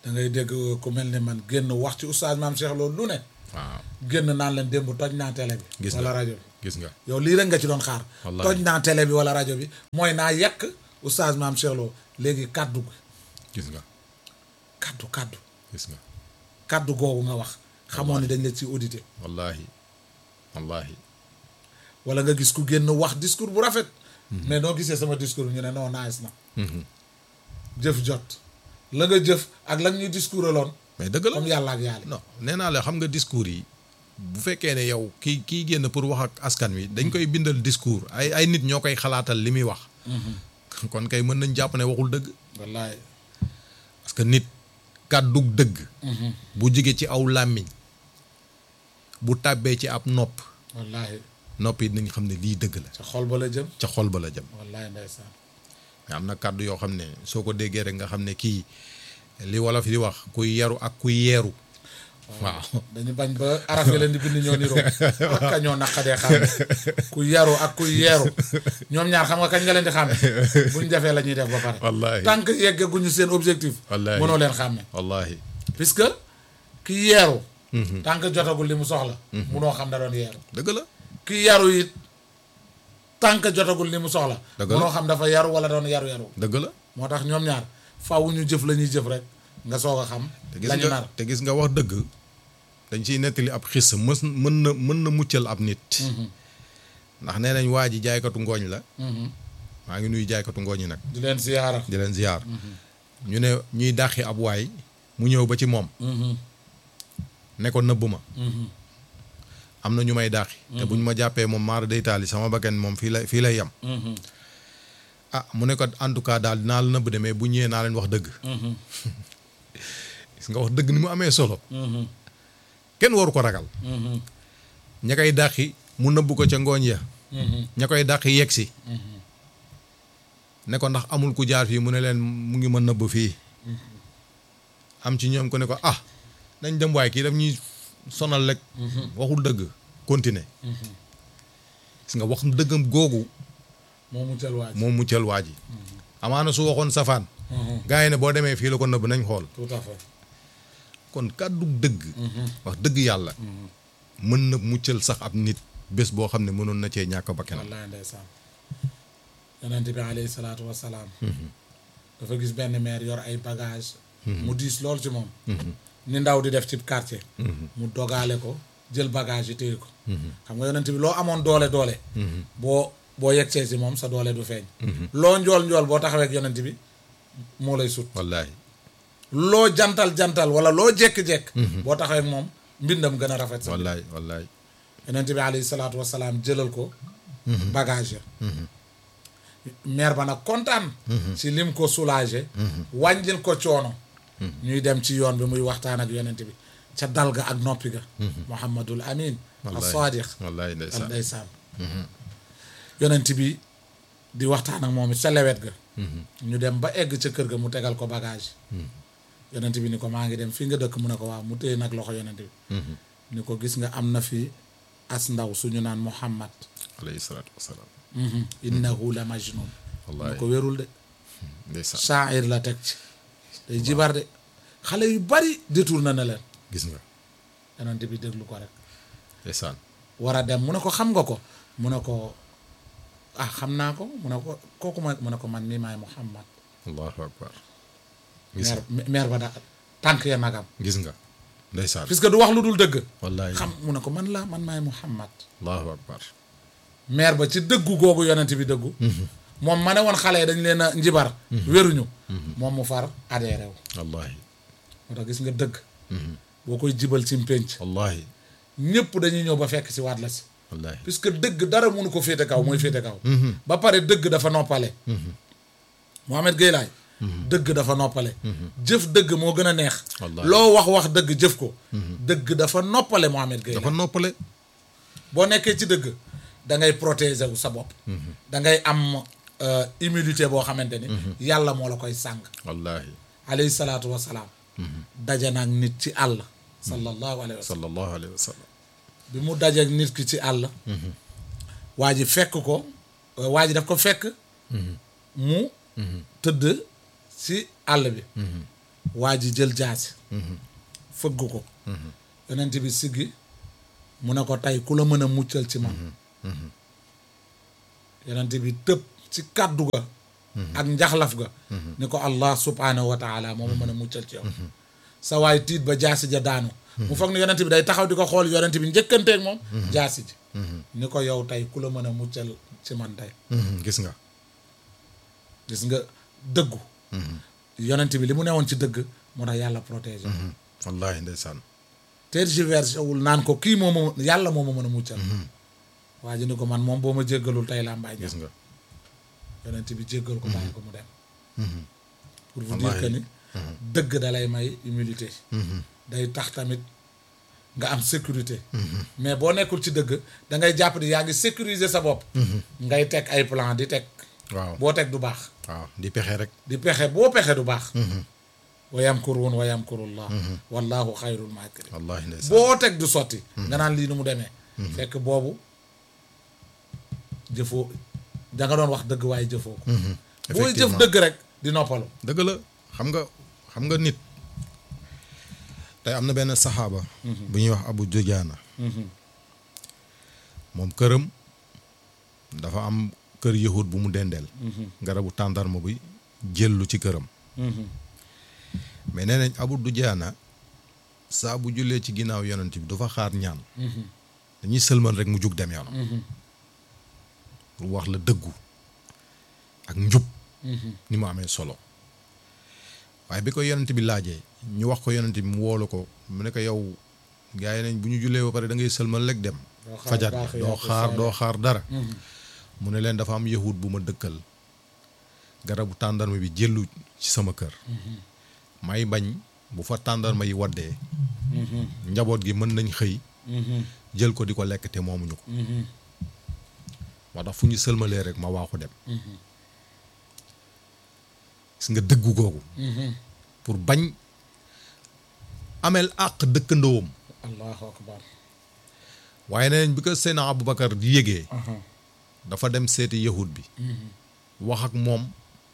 da ngay dégg ku mel ni man génn wax ci oustaz maam Cheikh Lo lu ne waaw génn naan leen démb toj naa télé bi Gis wala nga. rajo bi gis nga yow lii rek nga ci doon xaar Wallaahi. toj naa télé bi wala rajo bi mooy naa yekk oustaz maam Cheikh Lo léegi kaddu gi gis nga kaddu kaddu gis nga kaddu googu nga wax xamoon ni dañ la ci audité wallahi wallahi wala nga gis ku génn wax discours bu rafet mais noo gisee sama discours bi ñu ne non nice na jëf jot la nga jëf ak la ñuy discours aloon mais dëgg la comme yàlla ak yàlla non nee naa la xam nga discours yi bu fekkee ne yow kii kii génn pour wax ak askan wi dañ koy bindal discours ay ay nit ñoo koy xalaatal li muy wax kon kay mën nañ jàpp ne waxul dëgg wallaay parce que nit kàddug dëgg bu jóge ci aw làmmiñ bu tàbbee ci ab nopp wallaay nopp yi nañ xam ne lii dëgg la ca xol ba la jëm ca xol ba la jëm wallaay ndeysaan mais am na kàddu yoo xam ne soo ko déggee rek nga xam ne kii li wolof di wax kuy yaru ak kuy yeeru waaw dañu bañ ba araf yi leen di bind ñoo niroo ak ka ñoo naqadee xàmme ku yaru ak ku yeeru ñoom ñaar xam nga kañ nga leen di xàmme buñ defee la ñuy def ba pare Wallaahi. tant que yeggaguñu seen objectif Wallaahi. mënoo leen xàmme wallahi puisque ki yeeru tant que jotagul li mu soxla munoo xam da doon yeeru dëgg la ki yaru it tant que jotagul li mu soxla Dëgg la. munoo xam dafa yaru wala doon yaru yaru dëgg la moo tax ñoom ñaar faaw ñu jëf la ñuy jëf rek nga soog a xam te gis lañu nga nar te gis nga wax dëgg dañ ciy nettali ab xis mës mën na mën na muccal ab nit ndax nee nañ waa ji jaaykatu ngooñ la maa ngi nuyu jaaykatu ngooñ yi nag di leen siyaara di leen ziar ñu ne ñuy dàqi ab waay mu ñëw ba ci moom ne ko nëbb ma am na ñu may dàqi te buñ ma jàppee moom maara day taali sama bakkan moom fii lay fii lay yem ah mu ne ko en tout cas daal dinaa la nëbb de mais bu ñëwee naa leen wax dëgg gis nga wax dëgg ni mu amee solo kenn waru ko ragal ña koy dàqi mu nëbb ko ca ngooñ ya ña koy dàqi yegg si ne ko ndax amul ku jaar fii mu ne leen mu ngi ma nëbb fii am ci ñoom ko ne ko ah nañ dem waay kii daf ñuy sonal rek waxul dëgg continuer gis nga wax dëggam googu moo muccal waaj moom muccal waa ji amaana su waxoon safaan gars yi ne boo demee fii la ko nëbb nañ xool tout à fait kon kàddu dëgg wax dëgg yàlla mën na muccal sax ab nit bés boo xam ne mënoon na cee ñàkk bakkanam wallaay ndeysaan yonent bi alayhi salaatu wasalaam dafa gis benn maire yor ay bagage mu diis lool ci moom ni ndaw di def ci quartier mu dogaale ko jël bagage yi téye ko xam nga yonent bi loo amoon doole doole boo boo yegsee si moom sa doole du feeñ loo njool njool boo taxawee ak yonent bi moo lay sut wallaahi loo jantal jantal wala loo jekk-jekk boo taxawee ak moom mbindam gën a rafet sa wallaahi wallaahi yonent bi alayhi salaatu wasalaam jëlal ko bagage ya maire ba nag kontaan ci lim ko soulagé wàññil ko coono ñuy dem ci yoon bi muy waxtaan ak yonent bi ca dal ga ak noppi ga muhammadul amin as-sadiq wallaahi al ndeysaan ndeysaan yonent bi di waxtaan ak moom it ca lewet ga ñu dem ba egg ca kër ga mu tegal ko bagage yonent bi ni ko maa ngi dem fii nga dëkk mu ne ko waaw mu téye nag loxo yonent bi ni ko gis nga am na fi as ndaw suñu naan muhammad alayhi salaatu wasalaam innahu la majnun mu wallaahi ko wérul de ndeysaan shaa'ir la teg ci day jibar de xale yu bari détourné na leen gis nga yonent bi déglu ko rek ndeysaan war a dem mu ne ko xam nga ko mu ne ko ah xam naa ko mu ne ko kooku ma mu ne ko man mii maay muhammad allahu akbar gis nga maire maire ba daa tànk ya nagam gis nga ndeysaan puisque du wax lu dul dëgg wallaahi xam mu ne ko man la man maay muhammad allahu akbar maire ba ci dëggu googu yonent bi dëggu moom ma ne woon xale yi dañ leen a njibar wéruñu moom mu far adhéré wu wallaahi moo tax gis nga dëgg boo koy jibal ci mpénc wallaahi ñëpp dañuy ñëw ba fekk si waat la si wallaahi puisque dëgg dara mënu ko féete kaw mooy féete kaw ba pare dëgg dafa noppale Mohamed Gueye laay dëgg dafa noppale jëf dëgg moo gën a neex Wallaahi. loo wax wax dëgg jëf ko dëgg dafa noppale Mohamed Gueye dafa laay noppale boo nekkee ci dëgg da ngay protéger wu sa bopp da ngay am euh, immunité boo xamante ni yàlla moo la koy sàng wallaahi alayhi salaatu wasalaam daje naag nit ci àll sallallahu alayhi wa sallam sallallahu alayhi wa sallam bi mu dajeeg nit ki ci àll waa ji fekk ko euh, waa ji daf ko fekk mu tëdd ci àll bi waa ji jël jaasi fëgg ko yonent bi siggi mu ne ko tey ku la mën a muccal ci man yonent bi tëb ci kàddu ga ak njaxlaf ga ni ko allah subhanahu wa taala moo ma mën a muccal ci yow sa waay tiit ba jaasi ja daanu mu foog ne yonent bi day taxaw di ko xool yonent bi njëkkanteeg moom jaasi ji ni ko yow tey ku la mën a muccal ci man tey gis nga gis nga dëggu yonent bi li mu newoon ci dëgg moo tax yàlla protégé wallahi ndeysaan tergiversé wul naan ko kii moo ma yàlla moo ma mën a muccal waa ji ni ko man moom boo ma jéggalul tey laa mbaay gis nga yonent bi jéggal ko bàyyi ko mu dem pour vous dire Wallaahi. que ni dëgg da lay may humilité day tax tamit nga am sécurité mais boo nekkul ci dëgg da ngay jàpp ni yaa ngi sécuriser sa bopp ngay teg ay plan di teg waaw boo teg du baax waaw di pexe rek di pexe boo pexe du baax wa yamkuruun wa yamkurullah wallahu xayrul maakirin wallahi ndeysaan boo teg du sotti nga naan lii nu mu demee fekk boobu jëfoo da nga doon wax dëgg waaye jëfoo ko booy jëf Effectivement. dëgg rek di noppalu dëgg la xam nga xam nga nit tey am na benn saxaaba bu ñuy wax abu dujaana moom këram dafa am kër yahud bu mu dendeel garabu tàndarma bi jëllu ci këram mais nee nañ abu dujaana saa bu jullee ci ginnaaw yonent bi du fa xaar ñaan dañuy sëlmal rek mu jug dem yoonam pour wax la dëggu ak njub ni mu amee solo waaye bi ko yonent bi laajee ñu wax ko yonent bi mu woolu ko mu ne ko yow gars yi nañ bu ñu jullee ba pare da ngay sëlmal rek dem Doo xaar fajar baax bi yaa doo ko xaar faale. doo xaar dara mu ne leen dafa am yahud bu ma dëkkal garabu tàndarma bi jëllu ci sama kër may bañ bu fa tàndarma yi waddee njaboot gi mën nañ xëy jël ko di ko lekk te moomuñu ko moo tax fu ñu sëlmalee rek ma waaxu dem gis nga dëggu googu pour bañ ameel àq dëkkandoowam allahu akbar waaye neneen bi ko Seydina Aboubacar di yégee dafa dem seeti yahud bi wax ak moom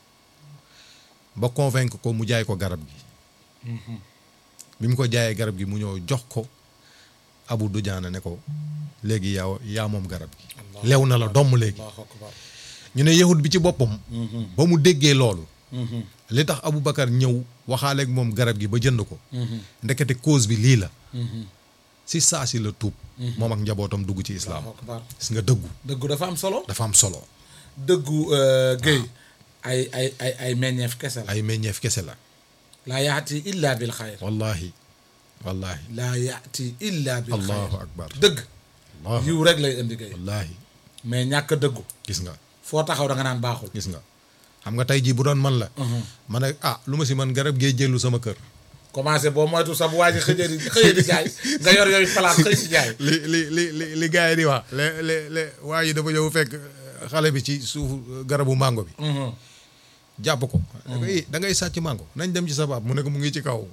ba convaincre ko mu jaay ko garab gi bi mu ko jaayee garab gi mu ñëw jox ko Abu Dujaana ne ko léegi yaa yaa moom garab gi lew na la domm léegi allahu akbar ñu ne yahud bi ci boppam ba mu déggee loolu li tax Aboubacar ñëw waxaale ak moom garab gi ba jënd ko ndekete cause bi lii la si saa si la tuub moom ak njabootam dugg ci islaam allahu akbar gis nga dëggu dëggu dafa am solo dafa am solo dëggu géy ay ay ay ay meññeef kese la ay meññeef kese la laa yaati illa bil xayr wallahi wallahi laa yaati illa bil xayr allahu akbar dëgg allah yiw rek lay indi géy wallahi mais ñàkk a dëggu gis nga foo taxaw da nga naan baaxul gis nga xam nga tey jii bu doon man la ma ne ah lu ma si man garab gee jëlu sama kër commencé boo moytu sa bu waa ji xëjee di xëyee di jaay nga yor yooyu palaat xëy si jaay li li li li li gars yi di wax le le le waa ji dafa ñëw fekk xale bi ci suufu garabu mango bi jàpp ko da ngay da ngay sàcc mango nañ dem ci sa baab mu ne ko mu ngi ci kaw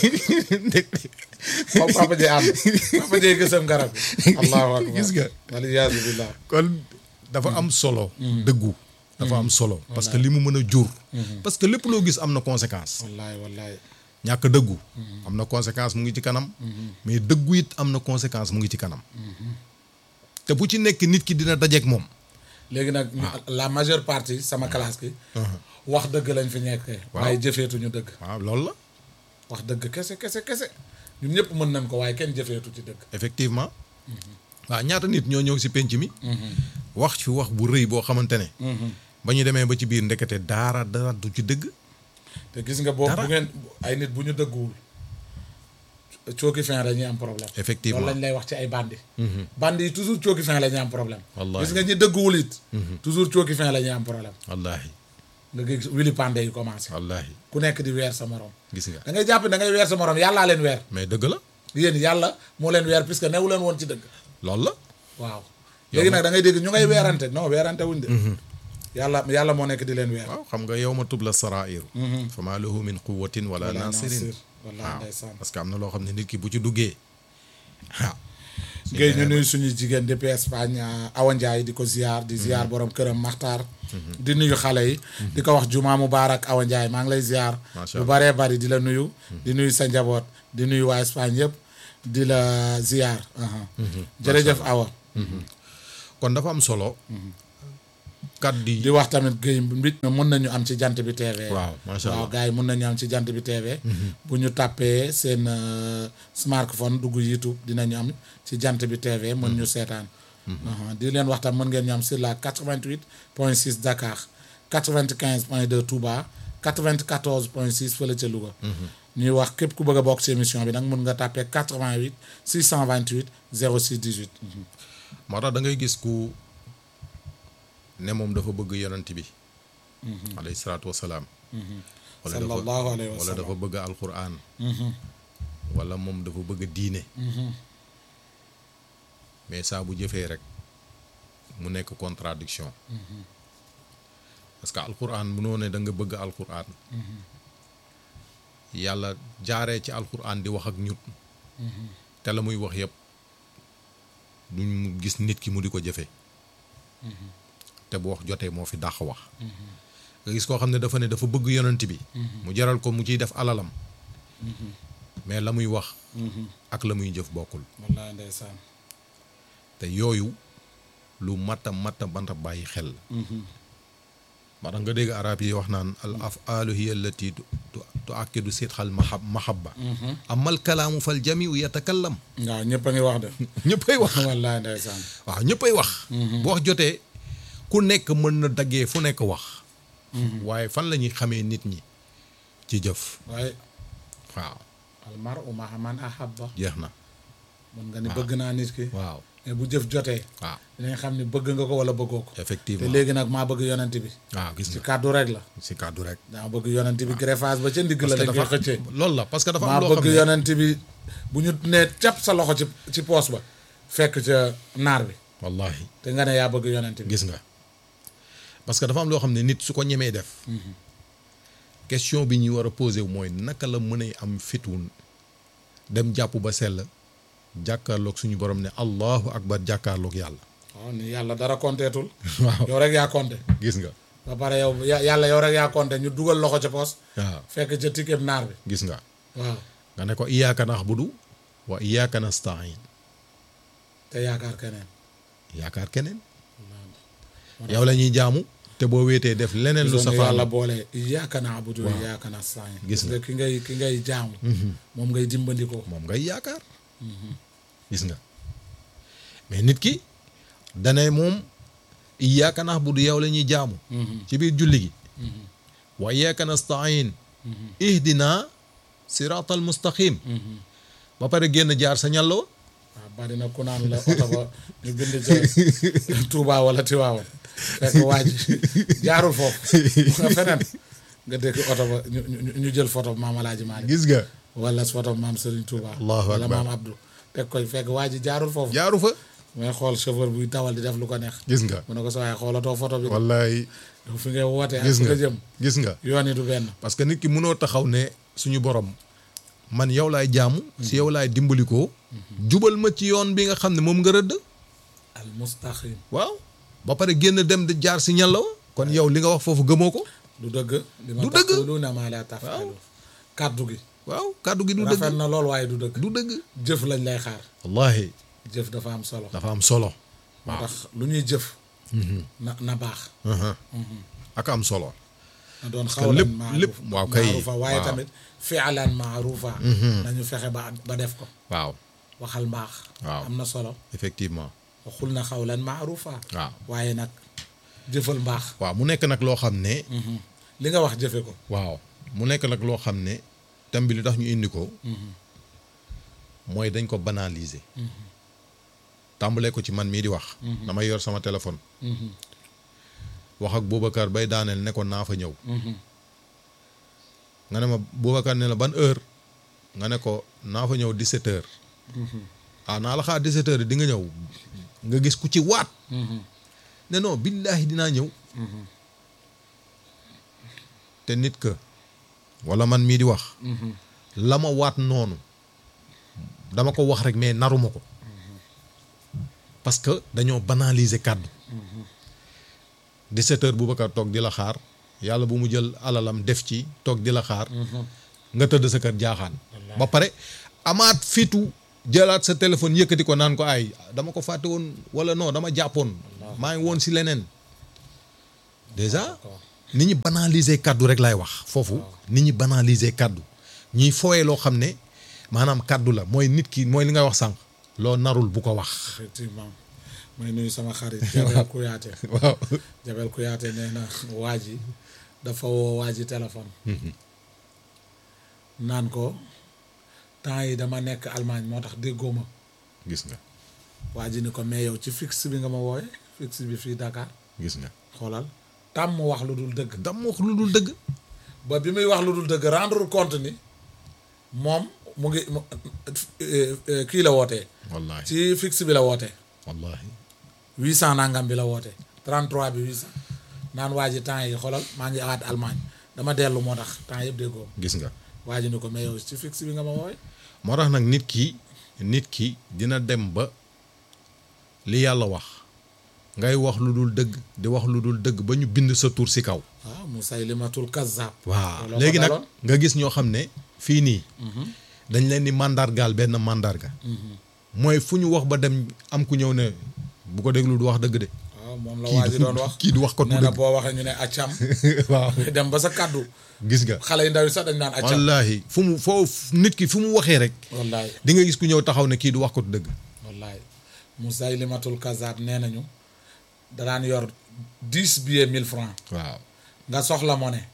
moom papa jee ànd papa jee gësam garab bi allahu akbar Gis nga. waliyaasu billah kon dafa am solo dëggu dafa am solo parce que li mu mën a jur parce que lépp loo gis am na conséquence wallaay wallaay ñàkk dëggu am na conséquence mu ngi ci kanam mais dëggu it am na conséquence mu ngi ci kanam te bu ci nekk nit ki dina dajeek moom léegi nag ñu- la majeure partie sama classe ki wax dëgg lañ fi nekkee waaye jëfeetuñu dëgg waaw loolu la wax dëgg kese kese kese ñun ñëpp mën nañ ko waaye kenn jëfeetu ci dëgg effectivement waaw ñaata nit ñoo ñëw si penc mi wax ci wax bu rëy boo xamante ne ba ñu demee ba ci biir ndekete daara dara du ci dëgg te gis nga boobu Dara. bu ngeen ay nit bu ñu dëgguwul cooki fin dañuy am problème Effectivement. loolu lañ lay wax ci ay bandi bandi yi toujours cooki fin la ñuy am problème Wallaahi. gis nga ñi dëgguwul it toujours cooki fin la ñuy am problème wallaahi nga gis wili pande yi commencé wallaahi ku nekk di weer sa morom gis nga da ngay jàpp da ngay weer sa morom yàllaa leen weer mais dëgg la yéen yàlla moo leen weer puisque newu leen woon ci dëgg loolu la waaw léegi nag da ngay dégg ñu ngay weerante non weerante wuñ de yàlla yàlla moo nekk di leen weer waaw xam nga yow ma tubla sarairu fa maa lahu min quwatin wala Wala nasirin nasir. Wallaahi waaw ndeysaan. parce que am na loo xam ne nit ki bu ci duggee ah Guèye ñu nuyu suñu jigéen depuis Espagne Awa Ndiaye di ko ziar di ziar borom këram Maxtaar di nuyu xale yi di ko wax juma mubarak Awa Ndiaye maa ngi lay ziar Macha bu Allah. baree bari di la nuyu di nuyu sa njaboot di nuyu waa Espagne yëpp di la ziar aha. jërëjëf Awa kon dafa am solo kàddu di yi wax tamit Guèye mbit mun nañu am ci jant bi TV waaw macha waaw allah gars yi mun nañu am ci jant bi TV bu ñu tàppee seen euh, smartphone dugg YouTube dinañu am ci jant bi TV mën ñu seetaan Aha. di leen wax tam mën ngeen ñu am sur la 88 point 6 Dakar 95 point 2 Touba 94 point 6 fële ca Louga ñuy wax képp ku bëgg a bokk ci émission bi nag mun nga tàppee 88 628 06 18 moo tax da ngay gis ku ne moom dafa bëgg yonent bi alayhi salaatu wasalaam wala dafa sallallahu alayhi wa wala sallam dafa bëgg alquran wala moom dafa bëgg diine mais saa bu jëfee rek mu nekk contradiction parce que alquran munoo ne da nga bëgg alquran yàlla jaaree ci alquran di wax ak ñut te la muy wax yëpp duñ gis nit ki mu di ko jëfe te bu wax jotee moo fi dàq wax nga gis koo xam ne dafa ne dafa bëgg yonent bi mu jaral ko mu ciy def alalam mais la muy wax ak la muy jëf bokkul wallaay ndeysaan te yooyu lu matta matta banta bàyyi xel la moo tax nga dégg arab yi wax naan al afaalu hiya allati tu tu akkidu sidxal mahab mahabba amal kalaamu fal jamiu yatakallam waaw ñëpp a ngi wax de ñëppay wax wallaay ndeysaan waaw ñëppay wax bu wax jotee ku nekk mën na daggee fu nekk wax waaye fan la ñuy xamee nit ñi ci jëf waaye waaw almar u ma'a man ahabba jeex na mën nga ni bëgg naa nit ki waaw mais bu jëf jotee waaw dinañ xam ni bëgg nga ko wala bëggoo ko te effectivement léegi nag maa bëgg yonent bi waaw gis ci nga kàddu rek la si kàddu rek daa bëgg yonent bi greffage ba ca ndigg la parce que dañ koy dafa xëccee loolu la parce que dafa maa am loo xam bëgg ne yonent bi bu ñu nee cap sa loxo ci ci poos ba fekk ca naar bi wallahi te nga ne yaa bëgg yonent bi gis nga parce que dafa am loo xam ne nit su ko ñemee def question bi ñuy war a posé wu mooy naka la mën a am fitun dem jàpp ba sell jàkkaarloog suñu borom ne allahu akbar jàkkaarloog yàlla waaw ni yàlla dara compteetul waaw yow rek yaa compté gis nga ba pare yow ya- yàlla yow rek yaa compté ñu dugal loxo ca poos waaw fekk ca ticket naar bi gis nga waaw nga ne ko iyyaka na'budu wa iyyaka nasta'in te yaakaar keneen yaakaar keneen yow la ñuy jaamu te boo wéetee def leneen lu lu safaan yàlla boole iyyaka na'budu wa iyyaka nasta'in Gis nga. ki ngay ki ngay jaamu moom ngay dimbandikoo moom ngay yaakaar gis nga mais nit ki dane moom iyyaka na'budu yow la ñuy jaamu ci biir julli gi wa iyyaka nasta'in ihdina siratal mustaqim ba pare génn jaar sa ñàlloo waaw bari na ku naan la oto ba ñu bind ca Touba wala Tiwaawan fekk waa ji jaarul foofu nga feneen nga dégg oto ba ñu ñu- ñu jël photo maam Alaaji Maalik gis nga wala photo maam Serigne Touba Allahu wala akbar. maam Abdou teg koy fekk waa ji jaarul foofu jaaru fa mais xool chauffeur buy dawal di def lu ko neex gis nga mu ne ko sa waaye xoolatoo photo bi wallaay yow fi ngay wootee ak gis fi nga nga jëm gis nga yoon yi du benn parce que nit ki mënoo taxaw ne suñu borom man yow laay jaamu si yow laay dimbalikoo jubal ma ci yoon bi nga xam ne moom nga rëdd al mustaqim waaw ba pare génn dem di jaar si ñàllaw kon yow li nga wax foofu gëmoo ko du dëgg li ma Du dëgg. taquluuna maa laa taf'aluun kàddu gi waaw kàddu gi du dëgg rafet na lool waaye du dëgg du dëgg jëf lañ lay xaar wallahi jëf dafa am solo dafa am solo moo tax lu ñuy jëf na na baax ak am solo na doon que xawlan lépp- maaruf lépp- waaw kay, maarufa waaye waaw. tamit fi'lan maarufa nañu fexe ba ba def ko waaw waxal mbaax Waaw. am na solo effectivement waxul na xawlan maarufa waaw waaye nag jëfal mbaax waaw mu nekk nag loo xam ne li nga wax jëfe ko waaw mu nekk nag loo xam ne thème bi li tax ñu indi ko mooy dañ ko banaliser tàmbalee ko ci man mii di wax damay yor sama téléphone wax ak Boubacar bay daaneel ne ko naa fa ñëw nga ne ma Boubacar ne la ban heure nga ne ko naa fa ñëw 17 heures ah naa la xaar 17 heures di nga ñëw nga gis ku ci waat ne non billaahi dinaa ñëw te nit ka wala man mii di wax la ma waat noonu dama ko wax rek mais naruma ko parce que dañoo banaliser kàddu 17 heures Boubacar toog di la xaar yàlla bu mu jël alalam def ci toog di la xaar nga tëdd sa kër jaaxaan ba pare amaat fitu jëlaat sa téléphone yëkkati ko naan ko ay dama ko fàtte woon wala non dama jàppoon maa ngi woon si leneen déjà ni ñi banaliser kàddu rek laay wax foofu ni ñi banaliser kàddu ñuy fooyee loo xam ne maanaam kàddu la mooy nit ki mooy li nga wax sànq loo narul bu ko wax effectivement may nuyu sama xarit Jabel Kuyaate waaw Jabel Kuyaate nee na waa ji dafa woo waa ji téléphone naan ko temps yi dama nekk Allemagne moo tax déggoo ma gis nga waa ji ni ko mais yow ci fixe bi nga ma wooye fixe bi fii Dakar gis nga xoolal tàmm wax lu dul dëgg dam wax lu dul dëgg ba bi muy wax lu dul dëgg rendre compte ni moom mu ngi mu- eh, eh, kii la wootee wallahi ci fixe bi la wootee wallahi huit cent nangam bi la wootee 33 bi huit cent naan waa ji temps yi xoolal maa ngi awaat Allemagne dama dellu moo tax temps yëpp déggoo gis nga waa ji ni ko mais yow ci fixe bi nga ma wooye moo tax nag nit ki nit ki dina dem ba li yàlla wax ngay wax lu dul dëgg di wax lu dul dëgg ba ñu bind sa tur si kaw waaw Musaylimatul Kazzab waaw looloo ko léegi nag daloon. nga gis ñoo xam ne fii nii dañ leen di mandargaal benn mandarga mooy fu ñu wax ba dem am ku ñëw ne bu ko déglu du wax dëgg de waaw moom la kii waa ji du doon wax kii du wax ko du nee na dëgg boo waxee ñu ne accam waaw dem ba sa kaddu gis nga xale yu ndaw yi sax dañ naan accam wallaahi fu mu foo nit ki fu mu waxee rek wallaay di nga gis ku ñëw taxaw ne kii du wax ko du dëgg wallaay Musaylimatul Kazzab nee nañu da daan yor dix billets mille francs waaw nga soxla monnaie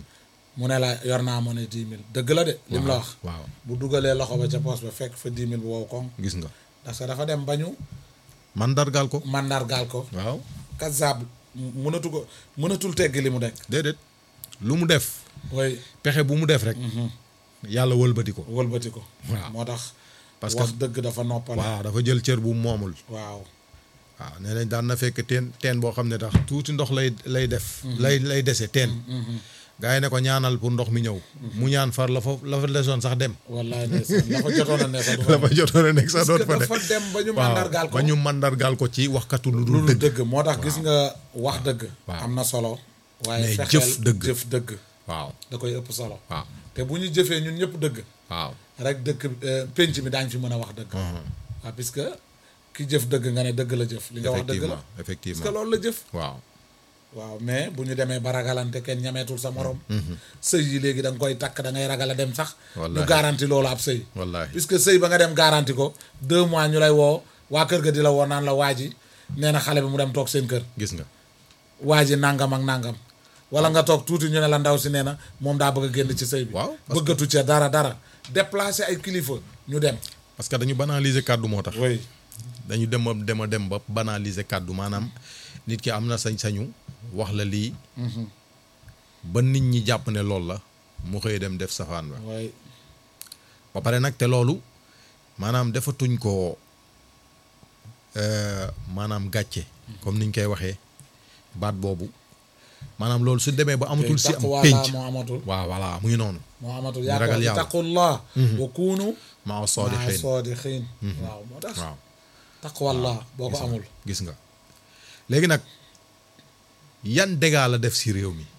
mu ne la yor naa monnaie dix mille dëgg la de lim la wax waaw bu dugalee loxo ba ca poos ba fekk fa dix mille bu wow koŋ gis nga parce que dafa dem ba ñu mandargaal ko mandargaal ko waaw Kazzab mënatu ko mënatul tegg li mu dekk déedéet lu mu def way pexe bu mu def rek yàlla wëlbati ko wëlbati ko Waaw. moo tax Parce que- wax dëgg dafa noppale waaw dafa jël cër bu mu moomul waaw waaw nee nañ daan na fekk teen teen boo xam ne tax tuuti ndox lay lay def lay lay dese teen gars yi ne ko ñaanal pour ndox mi ñëw mu ñaan far la fa la fa desoon sax dem wallaay ndeysaan dafa jotoon a ne sax du la fa jotoon a nekk sax doot fa dafa ne dem ba ñu waaw mandargaal ko ba ñu mandargaal ko ci waxkatu lu lu dul dul dëgg dëgg moo tax gis nga wax dëgg waaw. am na solo waaye Mais fexeel jëf dëgg. jëf dëgg waaw da koy ëpp solo waaw te bu ñu jëfee ñun ñëpp dëgg waaw rek dëkk euh, penc mi daañ fi mën a wax dëgg waaw puisque ki jëf dëgg nga ne dëgg la jëf li nga wax dëgg la effectivement parce que effectivement loolu la jëf waaw waaw mais bu ñu demee ba ragalante kenn ñameetul sa morom sëy yi léegi da nga koy takk da ngay ragal a dem sax ñu Wallaahi. garanti loolu ab sëy wallaahi puisque sëy ba nga dem garanti ko deux mois ñu lay woo waa kër ga di la woo naan la waa ji nee na xale bi mu dem toog seen kër gis nga waa ji nangam ak nangam wala nga toog tuuti ñu ne la ndaw si nee na moom daa bëgg a génn ci sëy bi Waaw, parce bëggatu ca dara dara déplacer ay kilifa ñu dem parce que dañu banaliser kàddu moo tax oui dañu dem a dem a dem ba banaliser kàddu maanaam nit ki am na sañ-sañu wax la lii ba nit ñi jàpp ne loolu la mu xëy dem def safaan ba oui ba pare nag te loolu maanaam defatuñ ko euh, maanaam gàcce comme niñ koy waxee baat boobu maanaam loolu su demee ba amatul si am taqwa pénc laa moo amatul waaw voilà mu ngi noonu moo amatul Ñu yaa ragal ko yàlla. taqullah wa kuunu maa maa saadiqiin saadiqiin waaw moo tax waaw taqwallah boo ko gis nga amul gis nga léegi nag yan dégâts la def si réew mi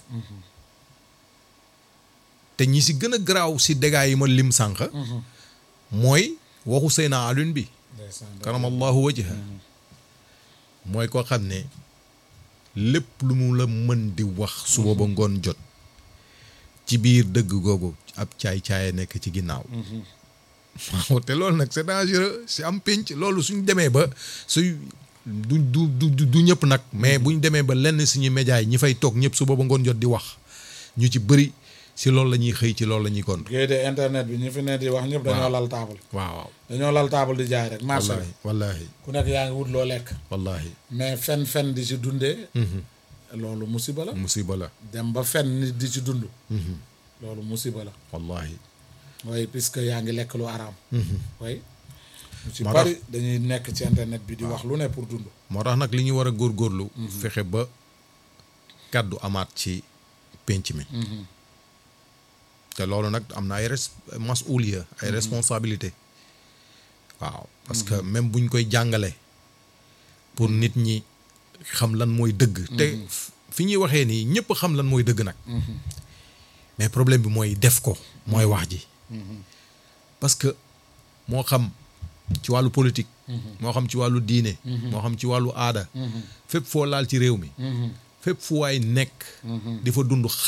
te ñi si gën a garaaw si dégâts yi ma lim sànq mooy waxu Seyna Alioune bi ndeysaan karamallahu wajha mooy koo xam ne lépp lu mu la mën di wax suba ba ngoon jot ci biir dëgg googu ab caay-caay nekk ci ginnaaw waaw te loolu nag c'est dangereux si am pénc loolu suñ demee ba suy du du du du ñëpp nag mais buñ demee ba lenn suñu médias yi ñi fay toog ñëpp suba ba ngoon jot di wax ñu ci bëri si loolu la ñuy xëy ci loolu la ñuy gont géej de internet bi ñu fi ne di wax ñëpp dañoo lal taabal waaw waaw dañoo lal taabal di jaay rek marché bi wallahi wallahi ku nekk yaa ngi wut loo lekk wallahi mais fen fen di ci dundee loolu musiba la musiba la dem ba fen nit di ci dund loolu musiba la wallahi waaye puisque yaa ngi lekk lu araam way ñu ci Moo bari dañuy nekk ci internet bi di wax lu ne pour dund moo tax nag li ñu war a góorgóorlu fexe ba kàddu amaat ci pénc mi te loolu nag am na ay res masuliya ay responsabilité waaw parce que même buñ koy jàngale pour nit ñi xam lan mooy dëgg te fi ñuy waxee nii ñëpp xam lan mooy dëgg nag mais problème bi mooy def ko mooy wax ji parce que moo xam ci wàllu politique moo xam ci wàllu diine moo xam ci wàllu aada fépp foo laal ci réew mi fépp fu waay nekk di fa dund xam